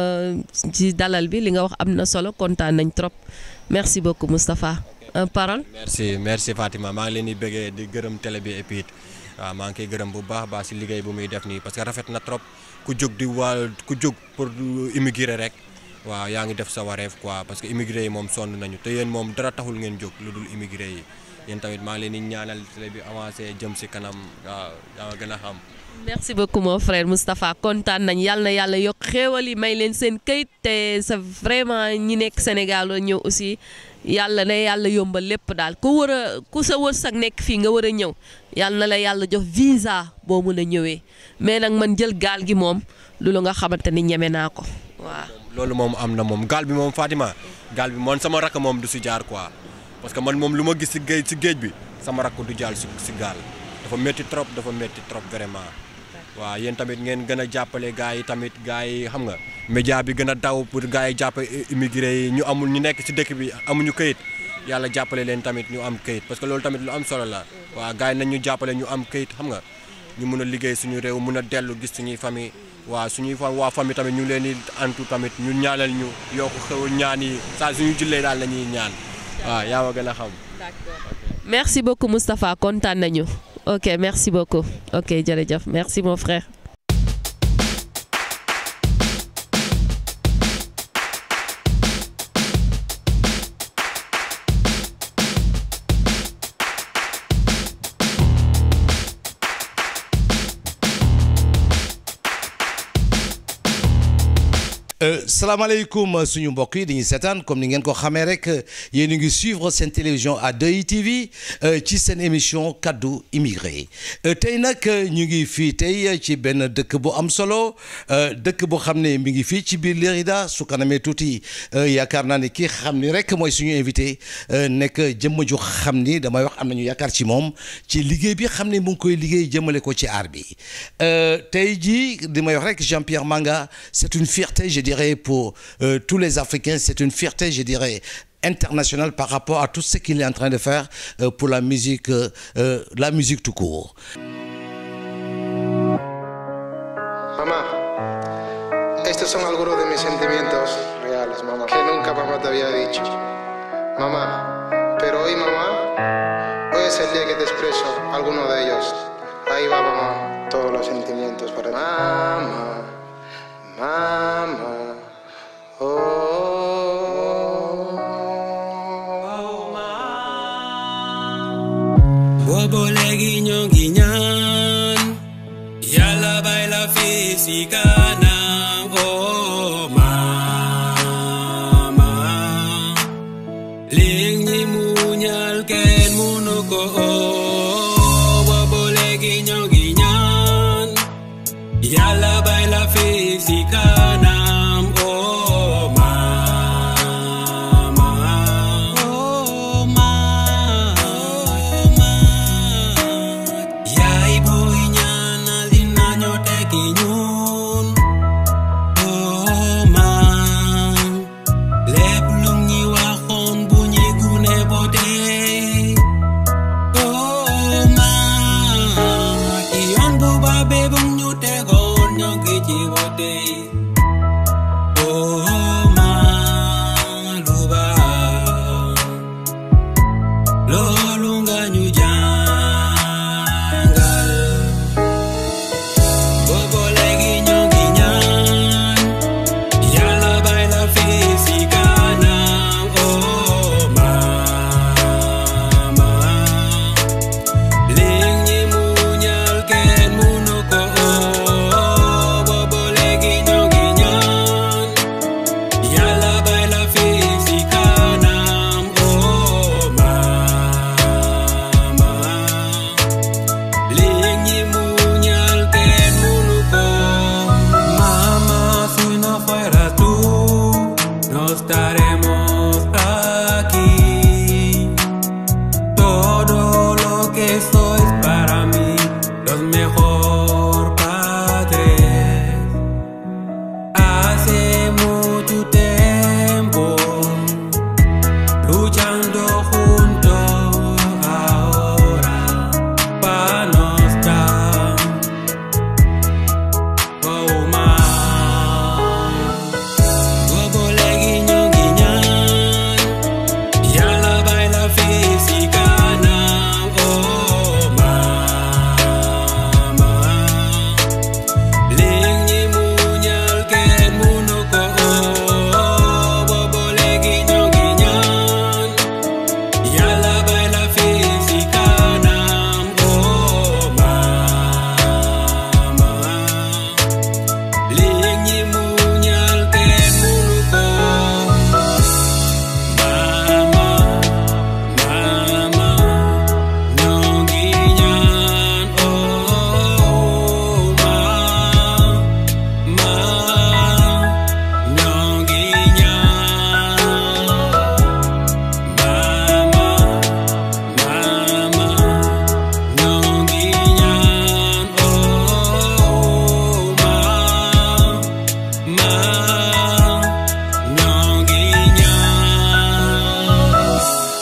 ci dalal bi li nga wax am na solo kontaan nañ trop merci beaucoup Moustapha un parole. merci merci Fatima maa ngi leen di bëggee di gërëm télé bi et puis waaw maa ngi koy gërëm bu baax baax si liggéey bu muy def nii parce que rafet na trop ku jóg di waa ku jóg pour immigré rek waaw yaa ngi def sa wareef quoi parce que immigré yi moom sonn nañu te yéen moom dara taxul ngeen jóg lu dul immigré yi yéen tamit maa ngi leen di ñaanal télé bi avancé jëm si kanam waaw yaa ma gën a xam. merci beaucoup mon frère Moustapha kontaan nañ yàlla na yàlla yokk xéewal yi may leen seen këyit te sa vraiment ñi nekk Sénégal ñëw aussi yàlla na yàlla yombal lépp daal ku war a ku sa wërsëg nekk fii nga war a ñëw yàlla na la yàlla jox visa boo mun a ñëwee mais nag man jël gaal gi moom loolu nga xamante ni ñeme naa ko waaw. loolu moom am na moom gaal bi moom Fatima gaal bi man sama rakk moom du si jaar quoi parce que man moom lu ma gis si géej si géej bi sama rakk du jaar si si gaal dafa métti trop dafa métti trop vraiment. waaw yéen tamit ngeen gën a jàppale gars yi tamit gars yi xam nga média bi gën a daw pour gars yi jàpp immigré yi ñu amul ñu nekk ci dëkk bi amuñu këyit yàlla jàppale leen tamit ñu am këyit parce que loolu tamit lu am solo la waaw gars yi nañ ñu jàppale ñu am këyit xam nga ñu mun a liggéey suñu réew mun a dellu gis suñuy famille waaw suñuy fa waa famille tamit ñu ngi leen di antu tamit ñu ñaanal ñu yokk xew ñaan yi saa suñu jullee daal la ñuy ñaan waaw yaa ma gën a xam. merci beaucoup Moustapha kontaan nañu. ok merci beaucoup ok jërëjëf merci mon frère. salaamaaleykum suñu mbokk yi dañuy seetaan comme ni ngeen ko xamee rek yéen a ngi suivre seen télévision à 2ITV ci seen émission kaddu immigré tey nag ñu ngi fii tey ci benn dëkk bu am solo dëkk boo xam ne mi ngi fii ci biir Lérida su kanamee tuuti yaakaar naa ne kii xam ni rek mooy suñu invité nekk jëmm ju xam ni damay wax am nañu yaakaar ci moom ci liggéey bi xam ne mu ngi koy liggéey jëmale ko ci aar bi tey jii di may wax rek Jean-Pierre Manga c'est une fierté je dirais pour euh, tous les Africains, c'est une fierté, je dirais, internationale par rapport à tout ce qu'il est en train de faire euh, pour la musique, euh, la musique tout court. Maman, Estos son algunos de mis sentimientos reales, mamá, que nunca papá te había dicho. Mamá, pero hoy, mamá, hoy es el día que te expreso alguno de ellos. Ahí va, mamá, todos los sentimientos para ti. Mamá, mamá, oh. boobu léegi ñoo ngi ñaan yàlla bay la fi si kanam oh mama léegi ñi muñal kenn munu ko oh boobu léegi ñoo ngi ñaan yàlla bay la fi si kanam oh mama oh mama yaay booy ñaanal dina ñoo tekki ñun oh man lépp lu ñi waxoon bu ñi gune bo dee oh man ki yoon bu ba bee bu ñu tegoon ñoo ngi ci bo dee oh man lu baax loolu nga ñu jàngal boobu léegi ñoo ngi ñaan yàlla bay la fi si kanam oh mama léegi ñi muñal kenn munu ko oh boobu léegi ñoo ngi ñaan yàlla bay la fi si kanam oh mama léegi ñi muñal kenn munu ko mama si no fueras tú no estaremos aquí todo lo que sois para mí los mejor padres hace mucho tiempo luchando juntos ahora para no estar oh man boobu léegi ñoo ngi ñaan yàlla bay la fi si kanam oh mama léegi ñi muñal kenn munu ko oh boobu léegi ñoo ngi ñaan yàlla bay la fi si kanam oh mama léegi ñi muñal kenn munu ko mama mama ñoo ngi ñaan oh ma ma ñoo ngi ñaan mama mama ñoo ngi ñaan oh ma ma ñoo ngi ñaan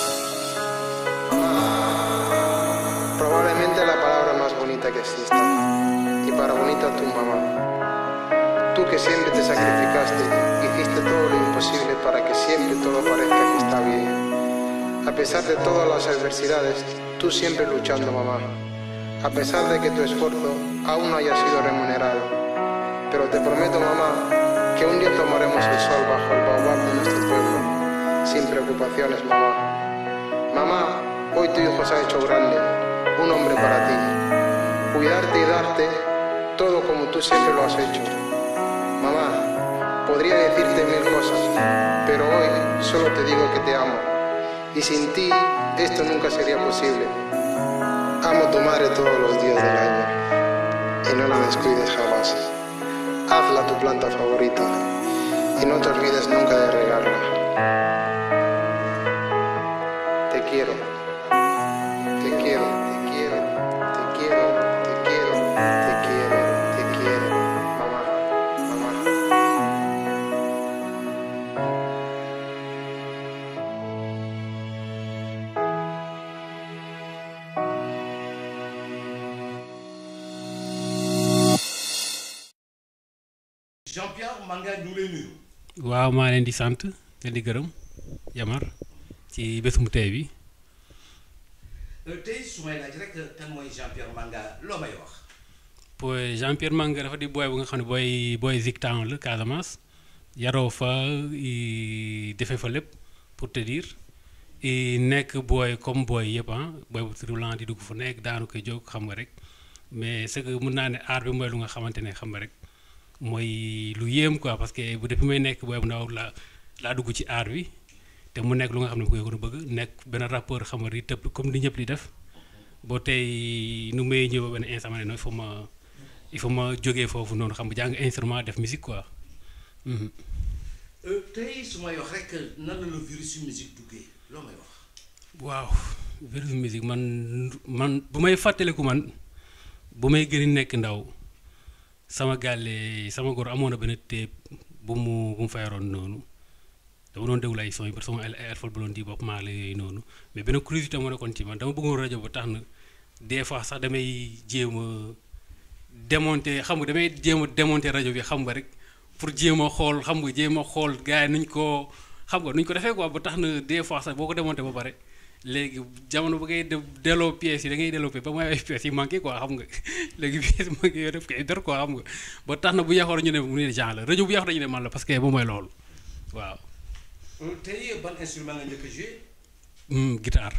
Probablemente la palabra más bonita que exista. Y para bonita tu mamá. Tú que siempre te sacrificaste, hiciste todo lo imposible para que siempre todo parezca que está bien. A pesar de todas las adversidades, tú siempre luchando, mamá. A pesar de que tu esfuerzo aún no haya sido remunerado. Pero te prometo, mamá, que un día tomaremos el sol bajo el baobab de nuestro pueblo, sin preocupaciones, mamá. Mamá, hoy tu hijo se ha hecho grande, un hombre para ti. Cuidarte y darte todo como tú siempre lo has hecho. Mamá, podría decirte mil cosas, pero hoy solo te digo que te amo. Y sin ti esto nunca sería posible. Amo a tu madre todos los días del año y no la descuides jamás. Hazla tu planta favorita y no te olvides nunca de regarla. Te quiero. Te quiero, te quiero, te quiero, te quiero, te quiero, te quiero. Mamá, mamá. Jean-Pierre Manga ñu ngi lay nuyu. waaw maa leen di sant leen di gërëm Yamar ci bésum tey bi tey su may laaj rek kan mooy Jean-Pierre Manga loo may wax. booy Jean Pierre Manga dafa di booy bu nga xam ne booy booy Zik Town la Casamance yaroo fa i defee fa lépp pour te dire i nekk booy comme booy yëpp ah booy bu roulant di dugg fu nekk daanu koy jóg xam nga rek mais c'est que mun naa ne aar bi mooy lu nga xamante ne xam nga rek mooy lu yéem quoi parce que bu depuis may nekk booy bu ndaw laa laa dugg ci aar bi te mu nekk lu nga xam ne bu ko bëgg nekk benn rappeur xam nga di tëb comme di ñëpp di def boo tey nu may ñëw ba benn instant ma ne non il faut ma il faut ma jógee foofu noonu xam nga jàng instrument def musique quoi. Mhm. tey su may wax rek nan la la virus musique duggee loo may wax. waaw virus musique man man bu may fàttaliku man bu may gën a nekk ndaw sama gàlle sama góor amoon na benn téep bu mu bu mu fayaroon noonu dama doon déglu ay son yi ba sama ay alpha bu doon di bopp maa la yooyu noonu mais benn curiosité moo nekkoon ci man dama bëggoon rajo ba tax na des fois sax damay jéem a démonter xam nga damay jéem a démonter rajo bi xam nga rek pour jéem a xool xam nga jéem a xool gars yi nuñ ko xam nga nuñ ko defee quoi ba tax na des fois sax boo ko démonter ba pare léegi jamono ba ngay de delloo pièces yi da ngay delloo pièces ba mooy ay pièces yi manqué quoi xam nga léegi pièces yi manqué yooyu def koy dor quoi xam nga ba tax na bu yàqoon ñu ne mu ne genre la rajo bu yàqoon ñu ne man la parce que moom mooy loolu waaw. tey ban instrument nga njëkk a joué. Hmm, guitare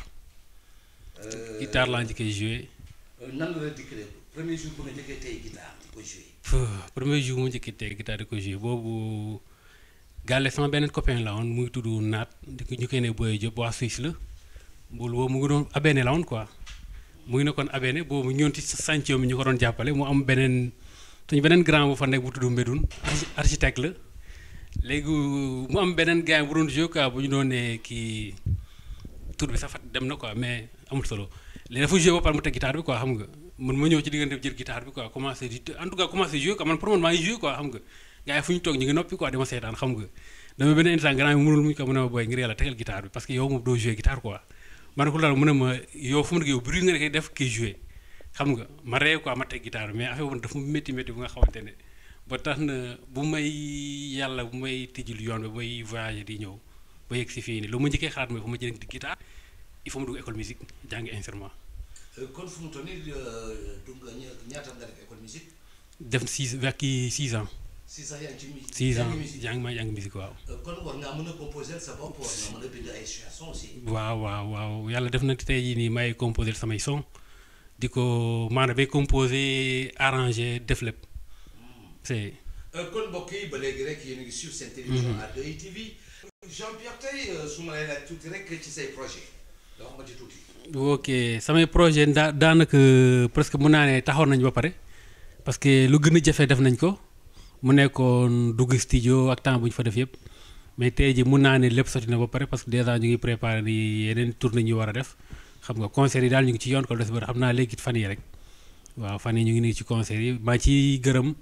guitare laa njëkkee joué nan la la dikkalee premier jour bu nga njëkkee tey guitare di ko joué. Pff, premier jour mu njëkkee tey guitare di ko joué boobu gàlle sama beneen copain la woon muy tudd naat di ko ñu koy ne Boye Diop waa Suisse la boolu boobu mu ngi doon abene la woon quoi mu ngi nekkoon abene boobu ñoon ci sàncio mi ñu ko doon jàppale mu am beneen suñu beneen grand bu fa nekk bu tudd Mbédoun archi- architecte la léegi mu am beneen gars bu doon joué quoi bu ñu doon ne kii tur bi sax fat dem na quoi mais amul solo léegi dafa joué ba pare mu teg guitare bi quoi xam nga man ma ñëw ci diggante bi jël guitare bi quoi commencé di en tout cas commencé joué quoi man pour man maa ngi joué quoi xam nga gars yi fu ñu toog ñu ngi noppi quoi dama seetaan xam nga dama benn instant grand bi mënul muñ ko mu ne ma booy ngir yàlla tegal guitare bi parce que yow moom doo joué guitare quoi ma ne ko loolu mu ne ma yow fu mu nekk yow bruit nga koy def kii joué xam nga ma ree quoi ma teg guitare bi mais affaire boobu dafa métti métti bu nga xamante ne ba tax na bu may yàlla bu may tijjul yoon bi may voyager di ñëw ba yegg si fii nii lu ma njëkkee xalaat mooy fu ma jëlee di guitare il faut ma dugg école musique jàngi instrument kon fu mu toll nii dugg nga ñaata nga def école musique. def six vers kii six ans six ans yaa ngi ci musique. six yaa ans ngi musique. jàng maa jàng musique waaw kon war ngaa mën a composer sa bopp war nga mën a bind ay chansons aussi. waaw waaw waaw yàlla def na tey jii nii may composé samay son di ko maanaam bay composé arrangé def lépp c'est kon mbokk yi ba léegi rek yéen a ngi suivre seen télévision à 2ITV. Jean-Pierre tey su ma lay laaj tuuti rek ci say projet nga wax ma ci tuuti. ok samay projet daa daanaka presque mun naa ne taxaw nañ ba pare parce que lu gën a jafe def nañ ko mu nekkoon dugg studio ak temps bu ñu fa def yëpp mais tey ji mun naa ne lépp sotti na ba pare parce que déjà ñu ngi préparé ni yeneen tournée ñu war a def xam nga concert yi daal ñu ngi ci yoon ko des ba xam naa léegi fan yi rek waaw fan yi ñu ngi nii ci concert yi maa ciy gërëm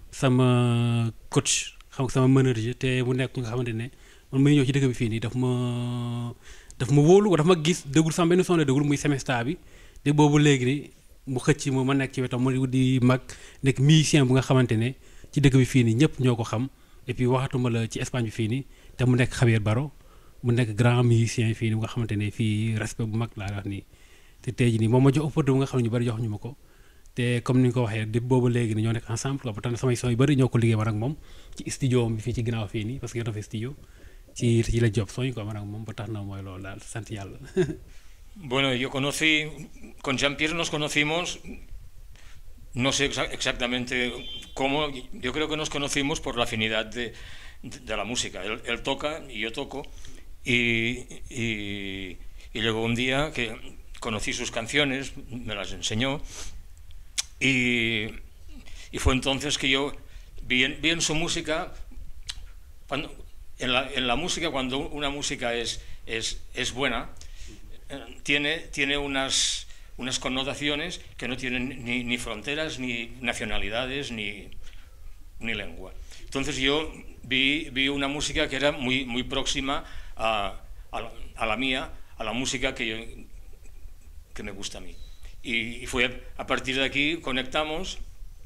sama coach xam nga sama manager te mu nekk nga xamante ne man muy ñëw ci dëkk bi fii nii daf ma daf ma wóolu daf ma gis déglu sama benn son la déglu muy semestre bi te boobu léegi ni mu xëcc ma ma nekk ci wetam mu di mag nekk musicien bu nga xamante ne ci dëkk bi fii nii ñëpp ñoo ko xam et puis waxatuma la ci Espagne bi fii nii te mu nekk Javier Baro mu nekk grand musicien fii nii bu nga xamante ne fii respect bu mag laa wax nii te tey jii nii moom ma jox opportunité bu nga xam ne ñu bari jox ñu ma ko te comme ni nga ko waxee di boobu léegi ni ñoo nekk ensemble quoi ba tax na samay son yu bëri ñoo ko liggéey man ak moom ci studio bi fii ci ginnaaw fii nii parce que yor na fi studio ci ci la job son yi quoi man ak moom ba tax na mooy loolu daal sant yàlla Bueno, yo conocí, con Jean-Pierre nos conocimos, no sé exa- exactamente cómo, yo creo que nos conocimos por la afinidad de, de la música. Él, él toca y yo toco, y, y, y llegó un día que conocí sus canciones, me las enseñó, y, y fue entonces que yo vi en, vi en su música cuando, en, la, en la música, cuando una música es, es, es buena, eh, tiene, tiene unas, unas connotaciones que no tienen ni, ni fronteras, ni nacionalidades, ni, ni lengua. Entonces yo vi, vi una música que era muy, muy próxima a, a la, a la mía, a la música que, yo- que me gusta a mí. Y, y fue a partir de aquí conectamos y,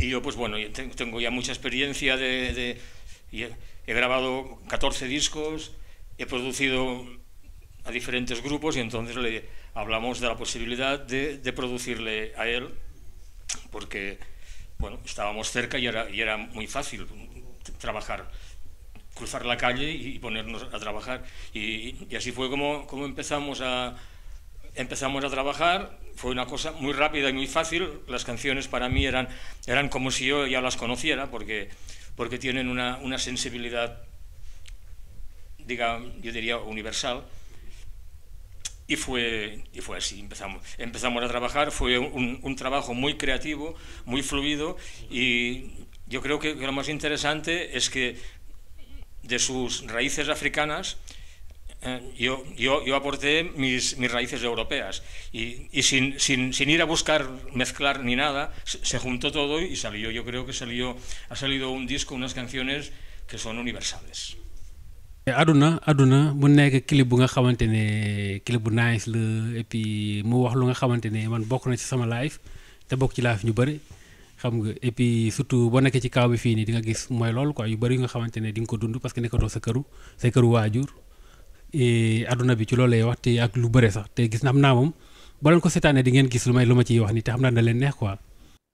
y yo, pues bueno, yo te- tengo ya mucha experiencia de... de- y he, he grabado 14 discos, he producido a diferentes grupos y entonces le hablamos de la posibilidad de, de producirle a él, porque, bueno, estábamos cerca y era, y era muy fácil trabajar cruzar la calle y ponernos a trabajar. Y, y así fue como, como empezamos, a, empezamos a trabajar. Fue una cosa muy rápida y muy fácil. Las canciones para mí eran, eran como si yo ya las conociera, porque, porque tienen una, una sensibilidad, diga, yo diría, universal. Y fue, y fue así, empezamos, empezamos a trabajar, fue un, un trabajo muy creativo, muy fluido y yo creo que, que lo más interesante es que de sus raíces africanas, eh, yo, yo, yo aporté mis, mis raíces europeas y, y sin, sin, sin ir a buscar mezclar ni nada, se, se juntó todo y salió, yo creo que salió, ha salido un disco, unas canciones que son universales. aduna aduna mu nekk clip bu nga xamante ne clip bu nice la et puis mu wax lu nga xamante ne man bokk na ci sama live te bokk ci live ñu bëri xam nga et puis surtout boo nekkee ci kaw bi fii nii di nga gis mooy loolu quoi yu bëri yu nga xamante ne di nga ko dund parce que nekkatoo sa këru say këru waajur et aduna bi ci loolu lay wax te ak lu bëre sax te gis na xam naa moom boo leen ko seetaanee di ngeen gis lu may lu ma ciy wax nii te xam naa da leen neex quoi.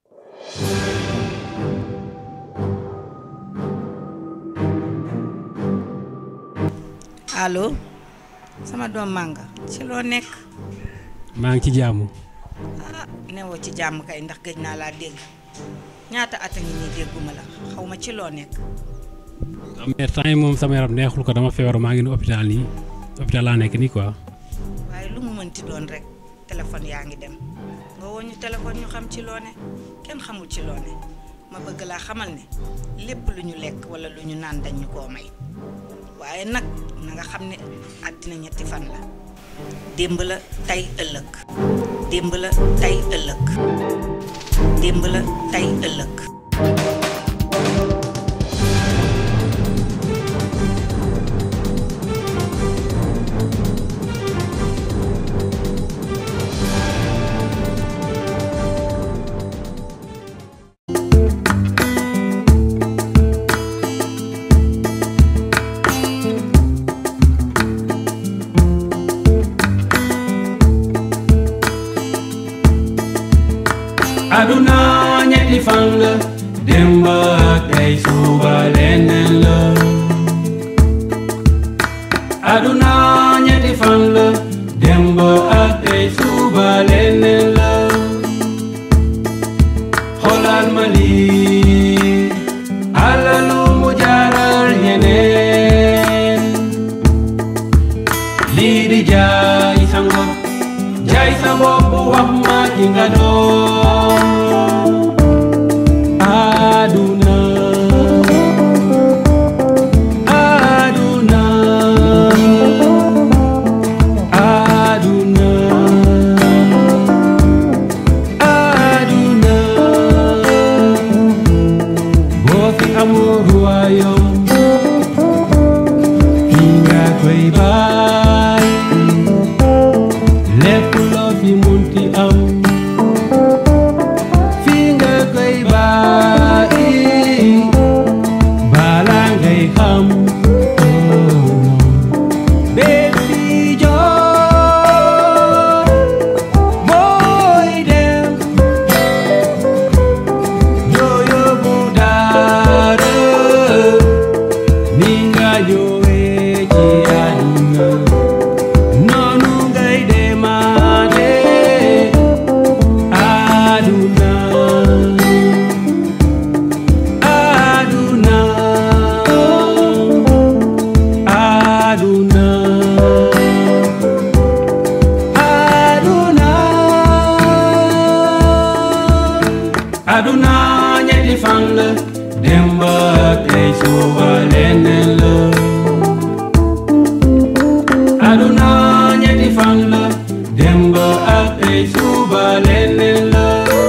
allo sama doom mànga ci loo nekk maa ngi ci jàmm. ah newoo ci jàmm kay ndax gëj naa laa dégg ñaata at a ngi nii dégguma la xaw ma ci loo nekk mais temps yi moom sama yaram neexul ko dama feebar maa ngi ni hôpital nii hôpital laa nekk nii quoi. waaye lu mu mënti doon rek téléphone yaa ngi dem nga woo ñu téléphone ñu xam ci loo ne kenn xamul ci loo ne ma bëgg laa xamal ne lépp lu ñu lekk wala lu ñu naan dañ ñu koo may waaye nag na nga xam ne àddina ñetti fan la démb la tey ëllëg démb la tey ëllëg démb la tey ëllëg aduna ñetti fan la démb ak tey suba leneen la aduna ñetti fan la démb ak tey suba leneen la xoolal ma lii alalu mu jaaral ñeneen lii di jaay sa ngor jaay sa bopp wax ma ki nga doon aduna aduna aduna aduna boo fi amul royaume fi nga koy baay lépp loo fi munti am fi nga koy bàyyi balaa ngay xam bési joor mooy dem doo yóbbu dara ni nga ñëwee ci àdduna noonu ngay demaate aduna aduna aduna aduna aduna ñetti fan la démb ak tey suba leneen la aduna ñetti fan la démb ak tey suba leneen la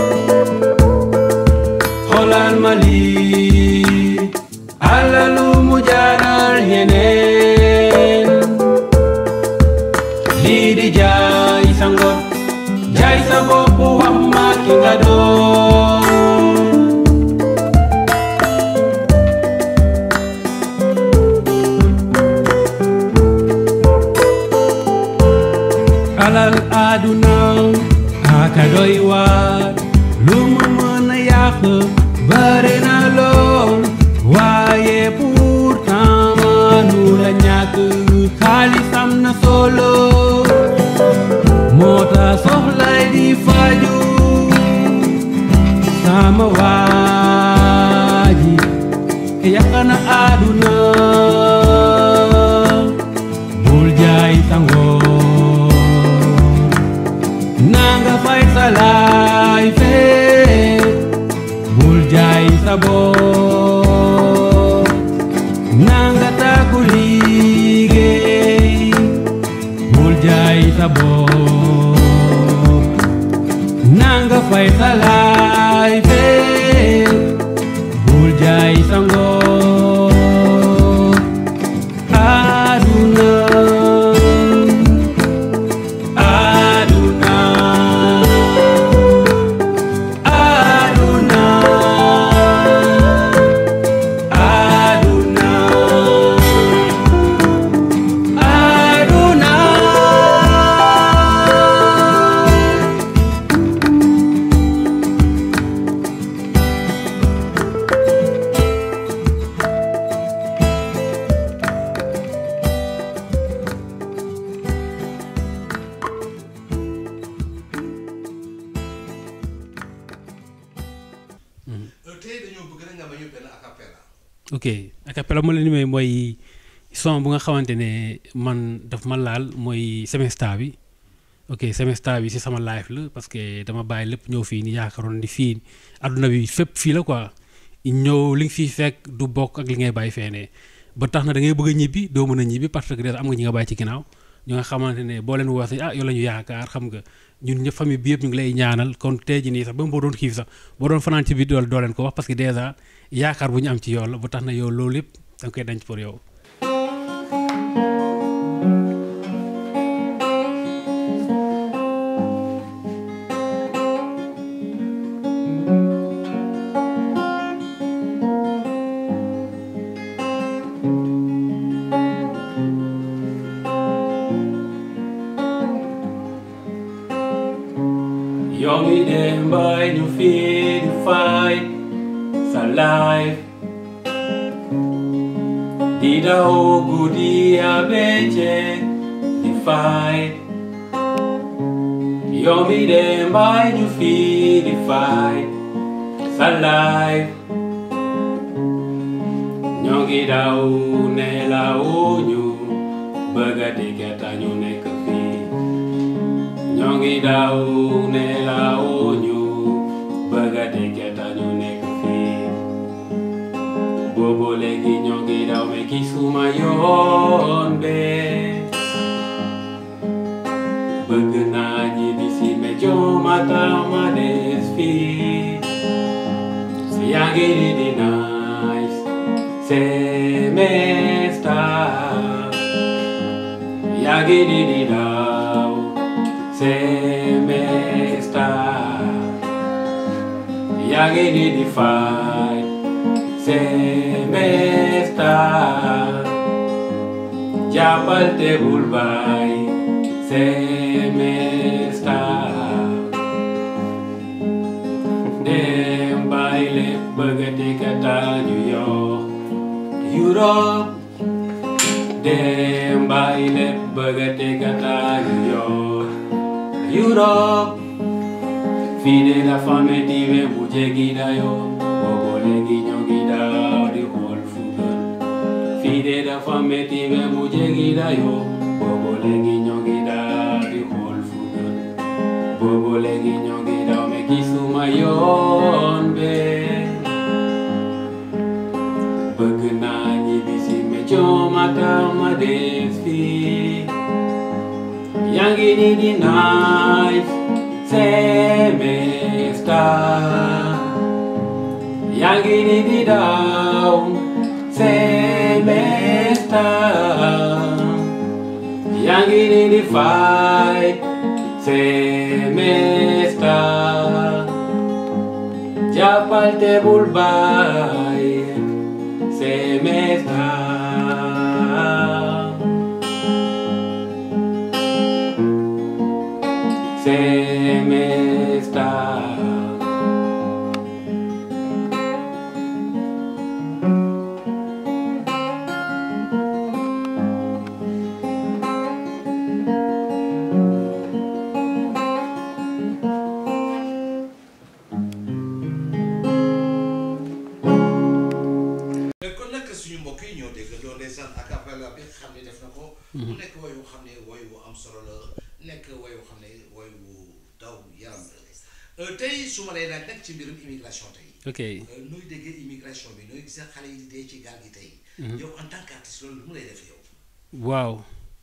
xoolal ma lii alalu mu jaaral ñeneen lii di jaay sa ngor jaay sa bopp wax ma ki nga doon alal àdduna aka doy waar lu mu mën a yàq bare na lool waaye pourtant manu la ñàkk xaalis am na solo moo tax soxlay di faju sama waaji yàq na àdduna bul jaay sa ngor nanga fay sa laay fee bul jaay sa bopp nanga takku liggéey bul jaay sa bopp nanga fay sa laay fee bul jaay sa ngor aduna aduna aduna aduna aduna tey dañoo bëgg rek nga ma ñu benn acapella. ok acapella ma leen di may mooy son bu nga xamante ne man daf ma laal mooy semesta bi ok semesta bi si sama life la parce que dama bàyyi lépp ñëw fii ni yaakaaroon di fii adduna bi fépp fii la quoi ñëw li nga fiy fekk du bokk ak li ngay bàyyi feenee ba tax na da ngay bëgg a ñibbi doo mën a ñibbi parce que déjà am nga ñi nga bàyyi ci ginnaaw ñu nga xamante ne boo leen woosee ah yow la ñu yaakaar xam nga ñun ñëpp famille bi yëpp ñu ngi lay ñaanal kon tey ji nii sax ba boo doon xiif sax boo doon fanaan ci biir dool doo leen ko wax parce que déjà yaakaar bu ñu am ci yow la ba tax na yow loolu yëpp da nga koy denc pour yow yow mi dem bay ñu fii di fight sa life di daw guddi a bëccëg di fight yow mi dem bay ñu fii di fight sa life ñoo ngi daw nelawuñu bëgg a diggante ñu nekk fii ñoo ngi daw nelawuñu bëgg a diggante ñu nekk fii boobu léegi ñoo ngi daw me gisuma yoon bee bëgg naa ñibbi si me joomata ma des fii si yaa ngi di di nice semester yaa ngi di di daw semester yaa ngi di di fight semester jàppal te bul bàyyi semester dem bàyyi lépp bëgg a dikkata ñu yoo Europe dem bàyyi lépp bëgg a dikkata ñu yoo Europe fii de la famille diwe bu jéggi dayoo boobu léegi ñoo ngi daw di xool fu gën fii de la famille diwe bu jéggi dayoo boobu léegi ñoo ngi daw di xool fu gën boobu léegi ñoo ngi daw me gisuma yoon bee bëgg naa ñibbi si me coomata ma des fii yaa ngi ni di nice semester yaa ngi ni di daw semester yaa ngi ni di fight semester jàppal te bul bàyyi semester se me está. kon nag suñu mbokk yi ñoo dégg doon ndeysaan a cappella bi xam ne def na ko. mu nekk woy wu xam ne woy wu am solo la nekk woy wu xam ne woy wu daw yaram la tey su ma lay laaj nag ci mbirum immigration tey. ok nooy déggee immigration bi nooy gisee xale yi di dee ci gaal gi tey. yow en tant qu'artiste loolu lu mu lay def yow. waaw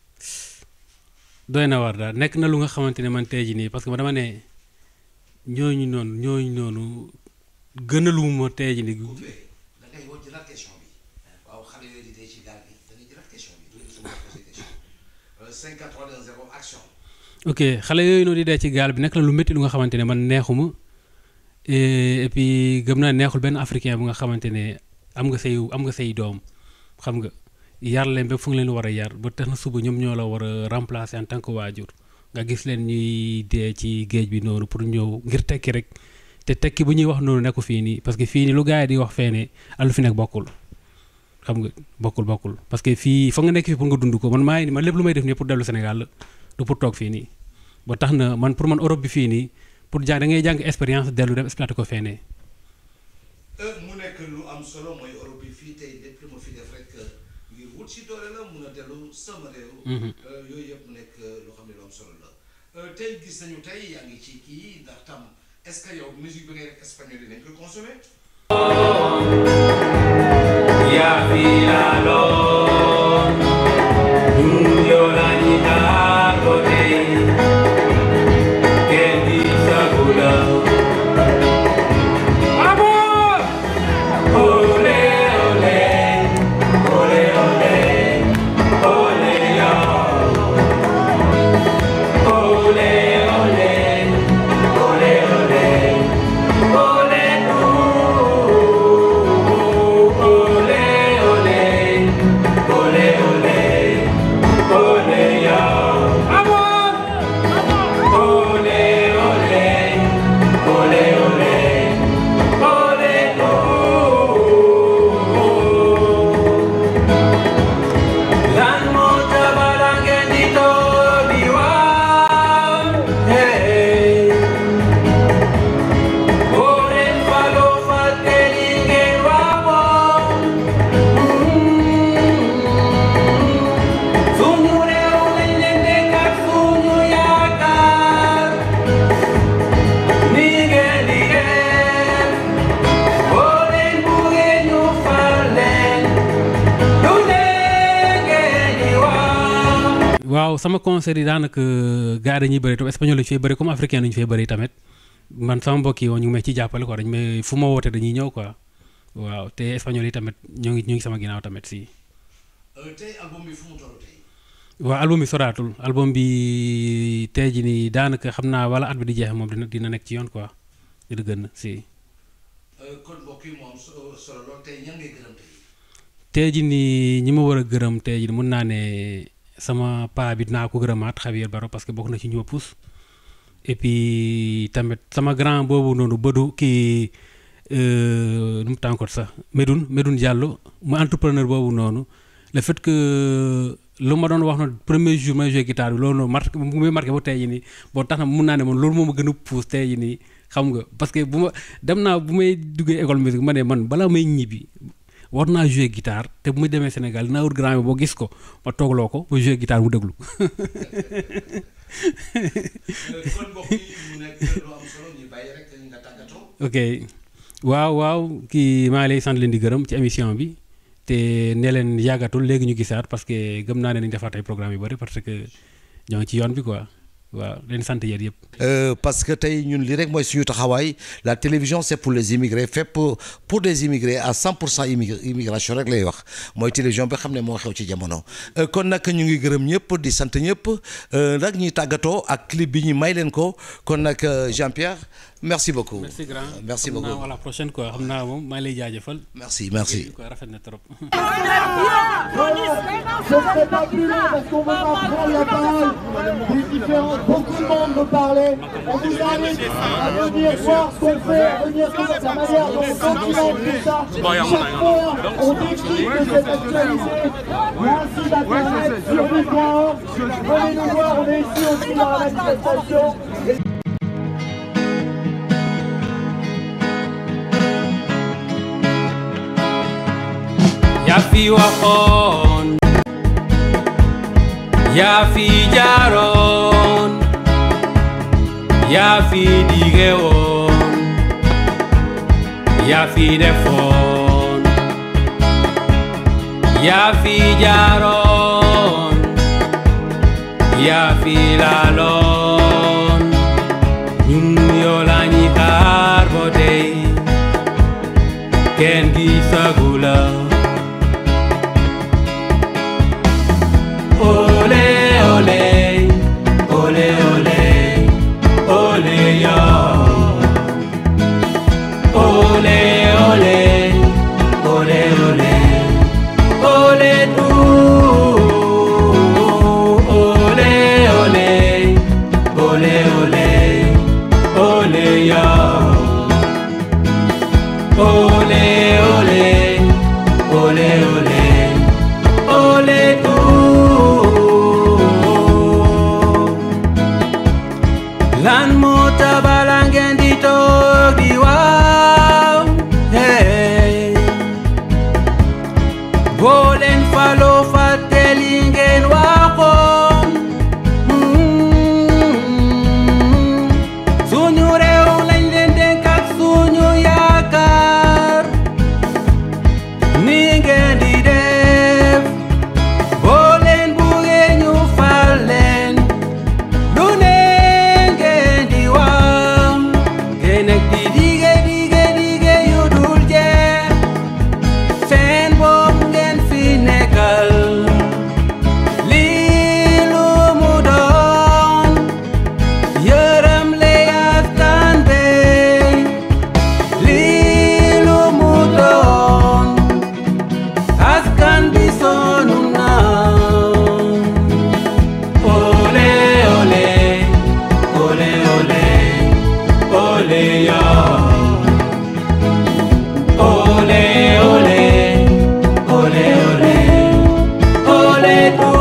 doy na war daal nekk na lu nga xamante ne man tey jii nii parce que ma dama ne ñooñu noonu ñooñu noonu gënaluma tey jii nii da ngay woo jëlaat question bi waaw xale yooyu di dee ci gaal gi da ngay jëlaat question bi du su ma posé question 5 4 3 2 0 action. ok xale yooyu noonu di dee ci gaal bi nekk na lu métti lu nga xamante ne man neexuma et et puis gëm naa neexul benn africain bu nga xamante ne am nga say am nga say doom xam nga yar leen ba fu nga leen war a yar ba tax na suba ñoom ñoo la war a remplacer en tant que waajur nga gis leen ñuy dee ci géej bi noonu pour ñëw ngir tekki rek te tekki bu ñuy wax noonu nekku fii nii parce que fii nii lu gars yi di wax fee ne alu fi nekk bokkul xam nga bokkul bokkul parce que fii fa nga nekk fii pour nga dund ko man maa ngi man lépp lu may def nii pour dellu Sénégal la du pour toog fii nii ba tax na man pour man Europe bi fii nii pour jàng da ngay jàng expérience dellu dem exploité ko fee ne mu nekk lu am solo mooy Europe bi fii tey lépp lu ma fi def rek ngir wut si doole la mun a dellu sama réew. yooyu yëpp mu nekk loo xam ne lu am solo la. tey gis nañu tey yaa ngi ci kii ndax tam est-ce que yow musique bi ngay def espagnol yi nañ koy consommer. Y afilador, lloranita con él, que disabula. ¡Vamos! Ole, ole, ole, ole, ole, ya. Ole, ole, ole, ole, ole, tú. Ole, ole, ole, ole, ole, ya. ¡Vamos! Ole, ole, ole, ole, ole, tú. Lan mocha balanguetito vivan, hey. Por el palo fatelingue vamos. Sunyure unenende katsunyu yaka. Nige nige. Oren bugenyu falen. Lunenge niwa. waaw sama concert yi daanaka gars yi dañuy bëri tam espagnol lañu fay bëri comme africain lañu fay bëri tamit man sama mbokk yi woon ñu ngi may ci jàppale quoi dañ may fu ma woote dañuy ñëw quoi waaw te espagnol yi tamit ñoo ngi ñu ngi sama ginnaaw tamit si. tey album bi fu mu toll tey. waaw album bi soraatul album bi tey jii nii daanaka xam naa wala at bi di jeex moom dina dina nekk ci yoon quoi dina gën si. kon mbokk yi moom so- solo lool tey ñan ngay gërëm tey. tey jii nii ñi ma war a gërëm tey jii mun naa ne sama paa bi dinaa ko gërëmaat Javier Baro parce que bokk na ci ñu ma pousse et puis tamit sama grand boobu noonu bëdu kii euh, nu mu tànkoot sax Medoune Medoune Diallo mu entrepreneur boobu noonu le fait que lu ma doon wax noonu premier jour may joué guitare bi loolu noonu marqué mu ngi marqué ba tey jii nii boo tax na mun naa ne man loolu moo ma gën a pousse tey jii nii xam nga parce que bu ma dem naa bu may duggee école musique ma ne man balaa may ñibbi war naa joué guitare te bu ma demee Sénégal dinaa wut grand bi boo gis ko ma toogloo ko ma joué guitare mu déglu. kon mbokk yi mu nekk lu am solo ñu bàyyi rek nga tàggatoo. ok waaw waaw kii maa ngi lay sant leen di gërëm ci émission bi te ne leen yàggatul léegi ñu gisaat parce que gëm naa ne nañu defaat ay programme yu bëri parce que ñoo ngi ci yoon bi quoi waaw leen sant yéen yëpp. Euh, parce que tey ñun li rek mooy suñu taxawaay la télévision c'est pour les immigrés fait pour pour des immigrés à 100 pour cent immigr immigration rek lay wax mooy télévision bi xam ne moo xew ci jamono. Euh, kon nag ñu ngi gërëm ñëpp di sant ñëpp euh, nag ñuy tàggatoo ak clip bi ñu may leen ko kon nag Jean-Pierre merci beaucoup. merci grand merci xam naa beaucoup à la prochaine quoi xam naa moom maa ngi lay jaajëfal. merci merci. quoi rafet na trop. Je ne serai pas brûlé parce qu'on va prendre la balle des différents beaucoup de monde me parlait. On vous invite à venir voir ce qu'on fait, à venir voir la manière dont on documente tout ça. Chaque fois, on décrit de cette actualité. Il y a un site internet sur lui.org. Venez nous voir, on est ici aussi dans la manifestation. yaa fi waxoon yaa fi jaaroon yaa fi dige woon yaa fi defoon yaa fi jaaroon yaa fi laaloon ñun yoo la ñuy xaar ba tey kenn gisagu la Ole, ole, ole, ole, ole, yo. Ole, ole, ole, ole, ole, tú. Ole, ole, ole, ole, ole, yo. Ole, ole, ole, ole, ole, tú. lan moo tabala ngeen di toog di waaw hey boo leen faloo fàtte li ngeen waxoon Mm. suñu réew lañ leen dénk ak suñu yaakaar ni ngeen di def boo leen buggee ñu fal leen lu ne ngeen di wax ngeen ak di dige dige dige yu dul jeex seen bopp ngeen fi nekkal lii lu mu doon yërëm le askan bi lii lu mu doon askan bi sonn na Ole, ole, ole, ole, ole, yo. Ole, ole, ole, ole, ole, tú.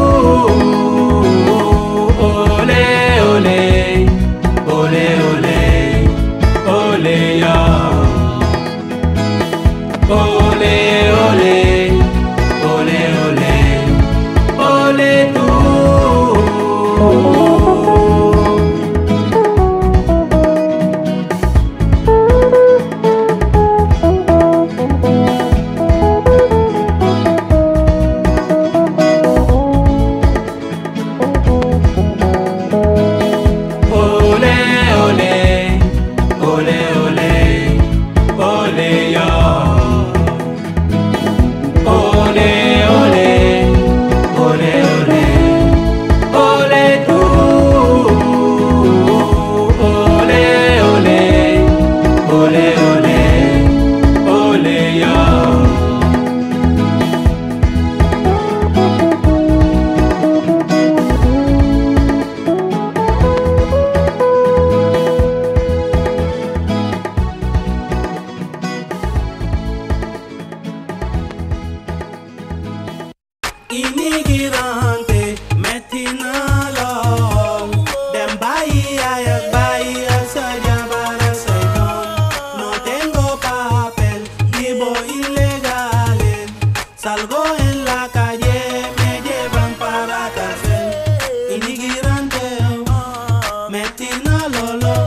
Ole, ole, ole, ole, ole, yo. Ole, ole, ole, ole, ole, tú. Ole, ole, ole, ole, ole, yo. Ole, ole, ole, ole, ole, tú. Ole, ole, ole, ole, ole, yo. Immigrante, metti na lool dem bàyyi yaay ak bàyyi ak sa jabar ak say doom no tengo papel vivo ilegales salgo en la calle me llevan para cárcel inmigrante metti na lool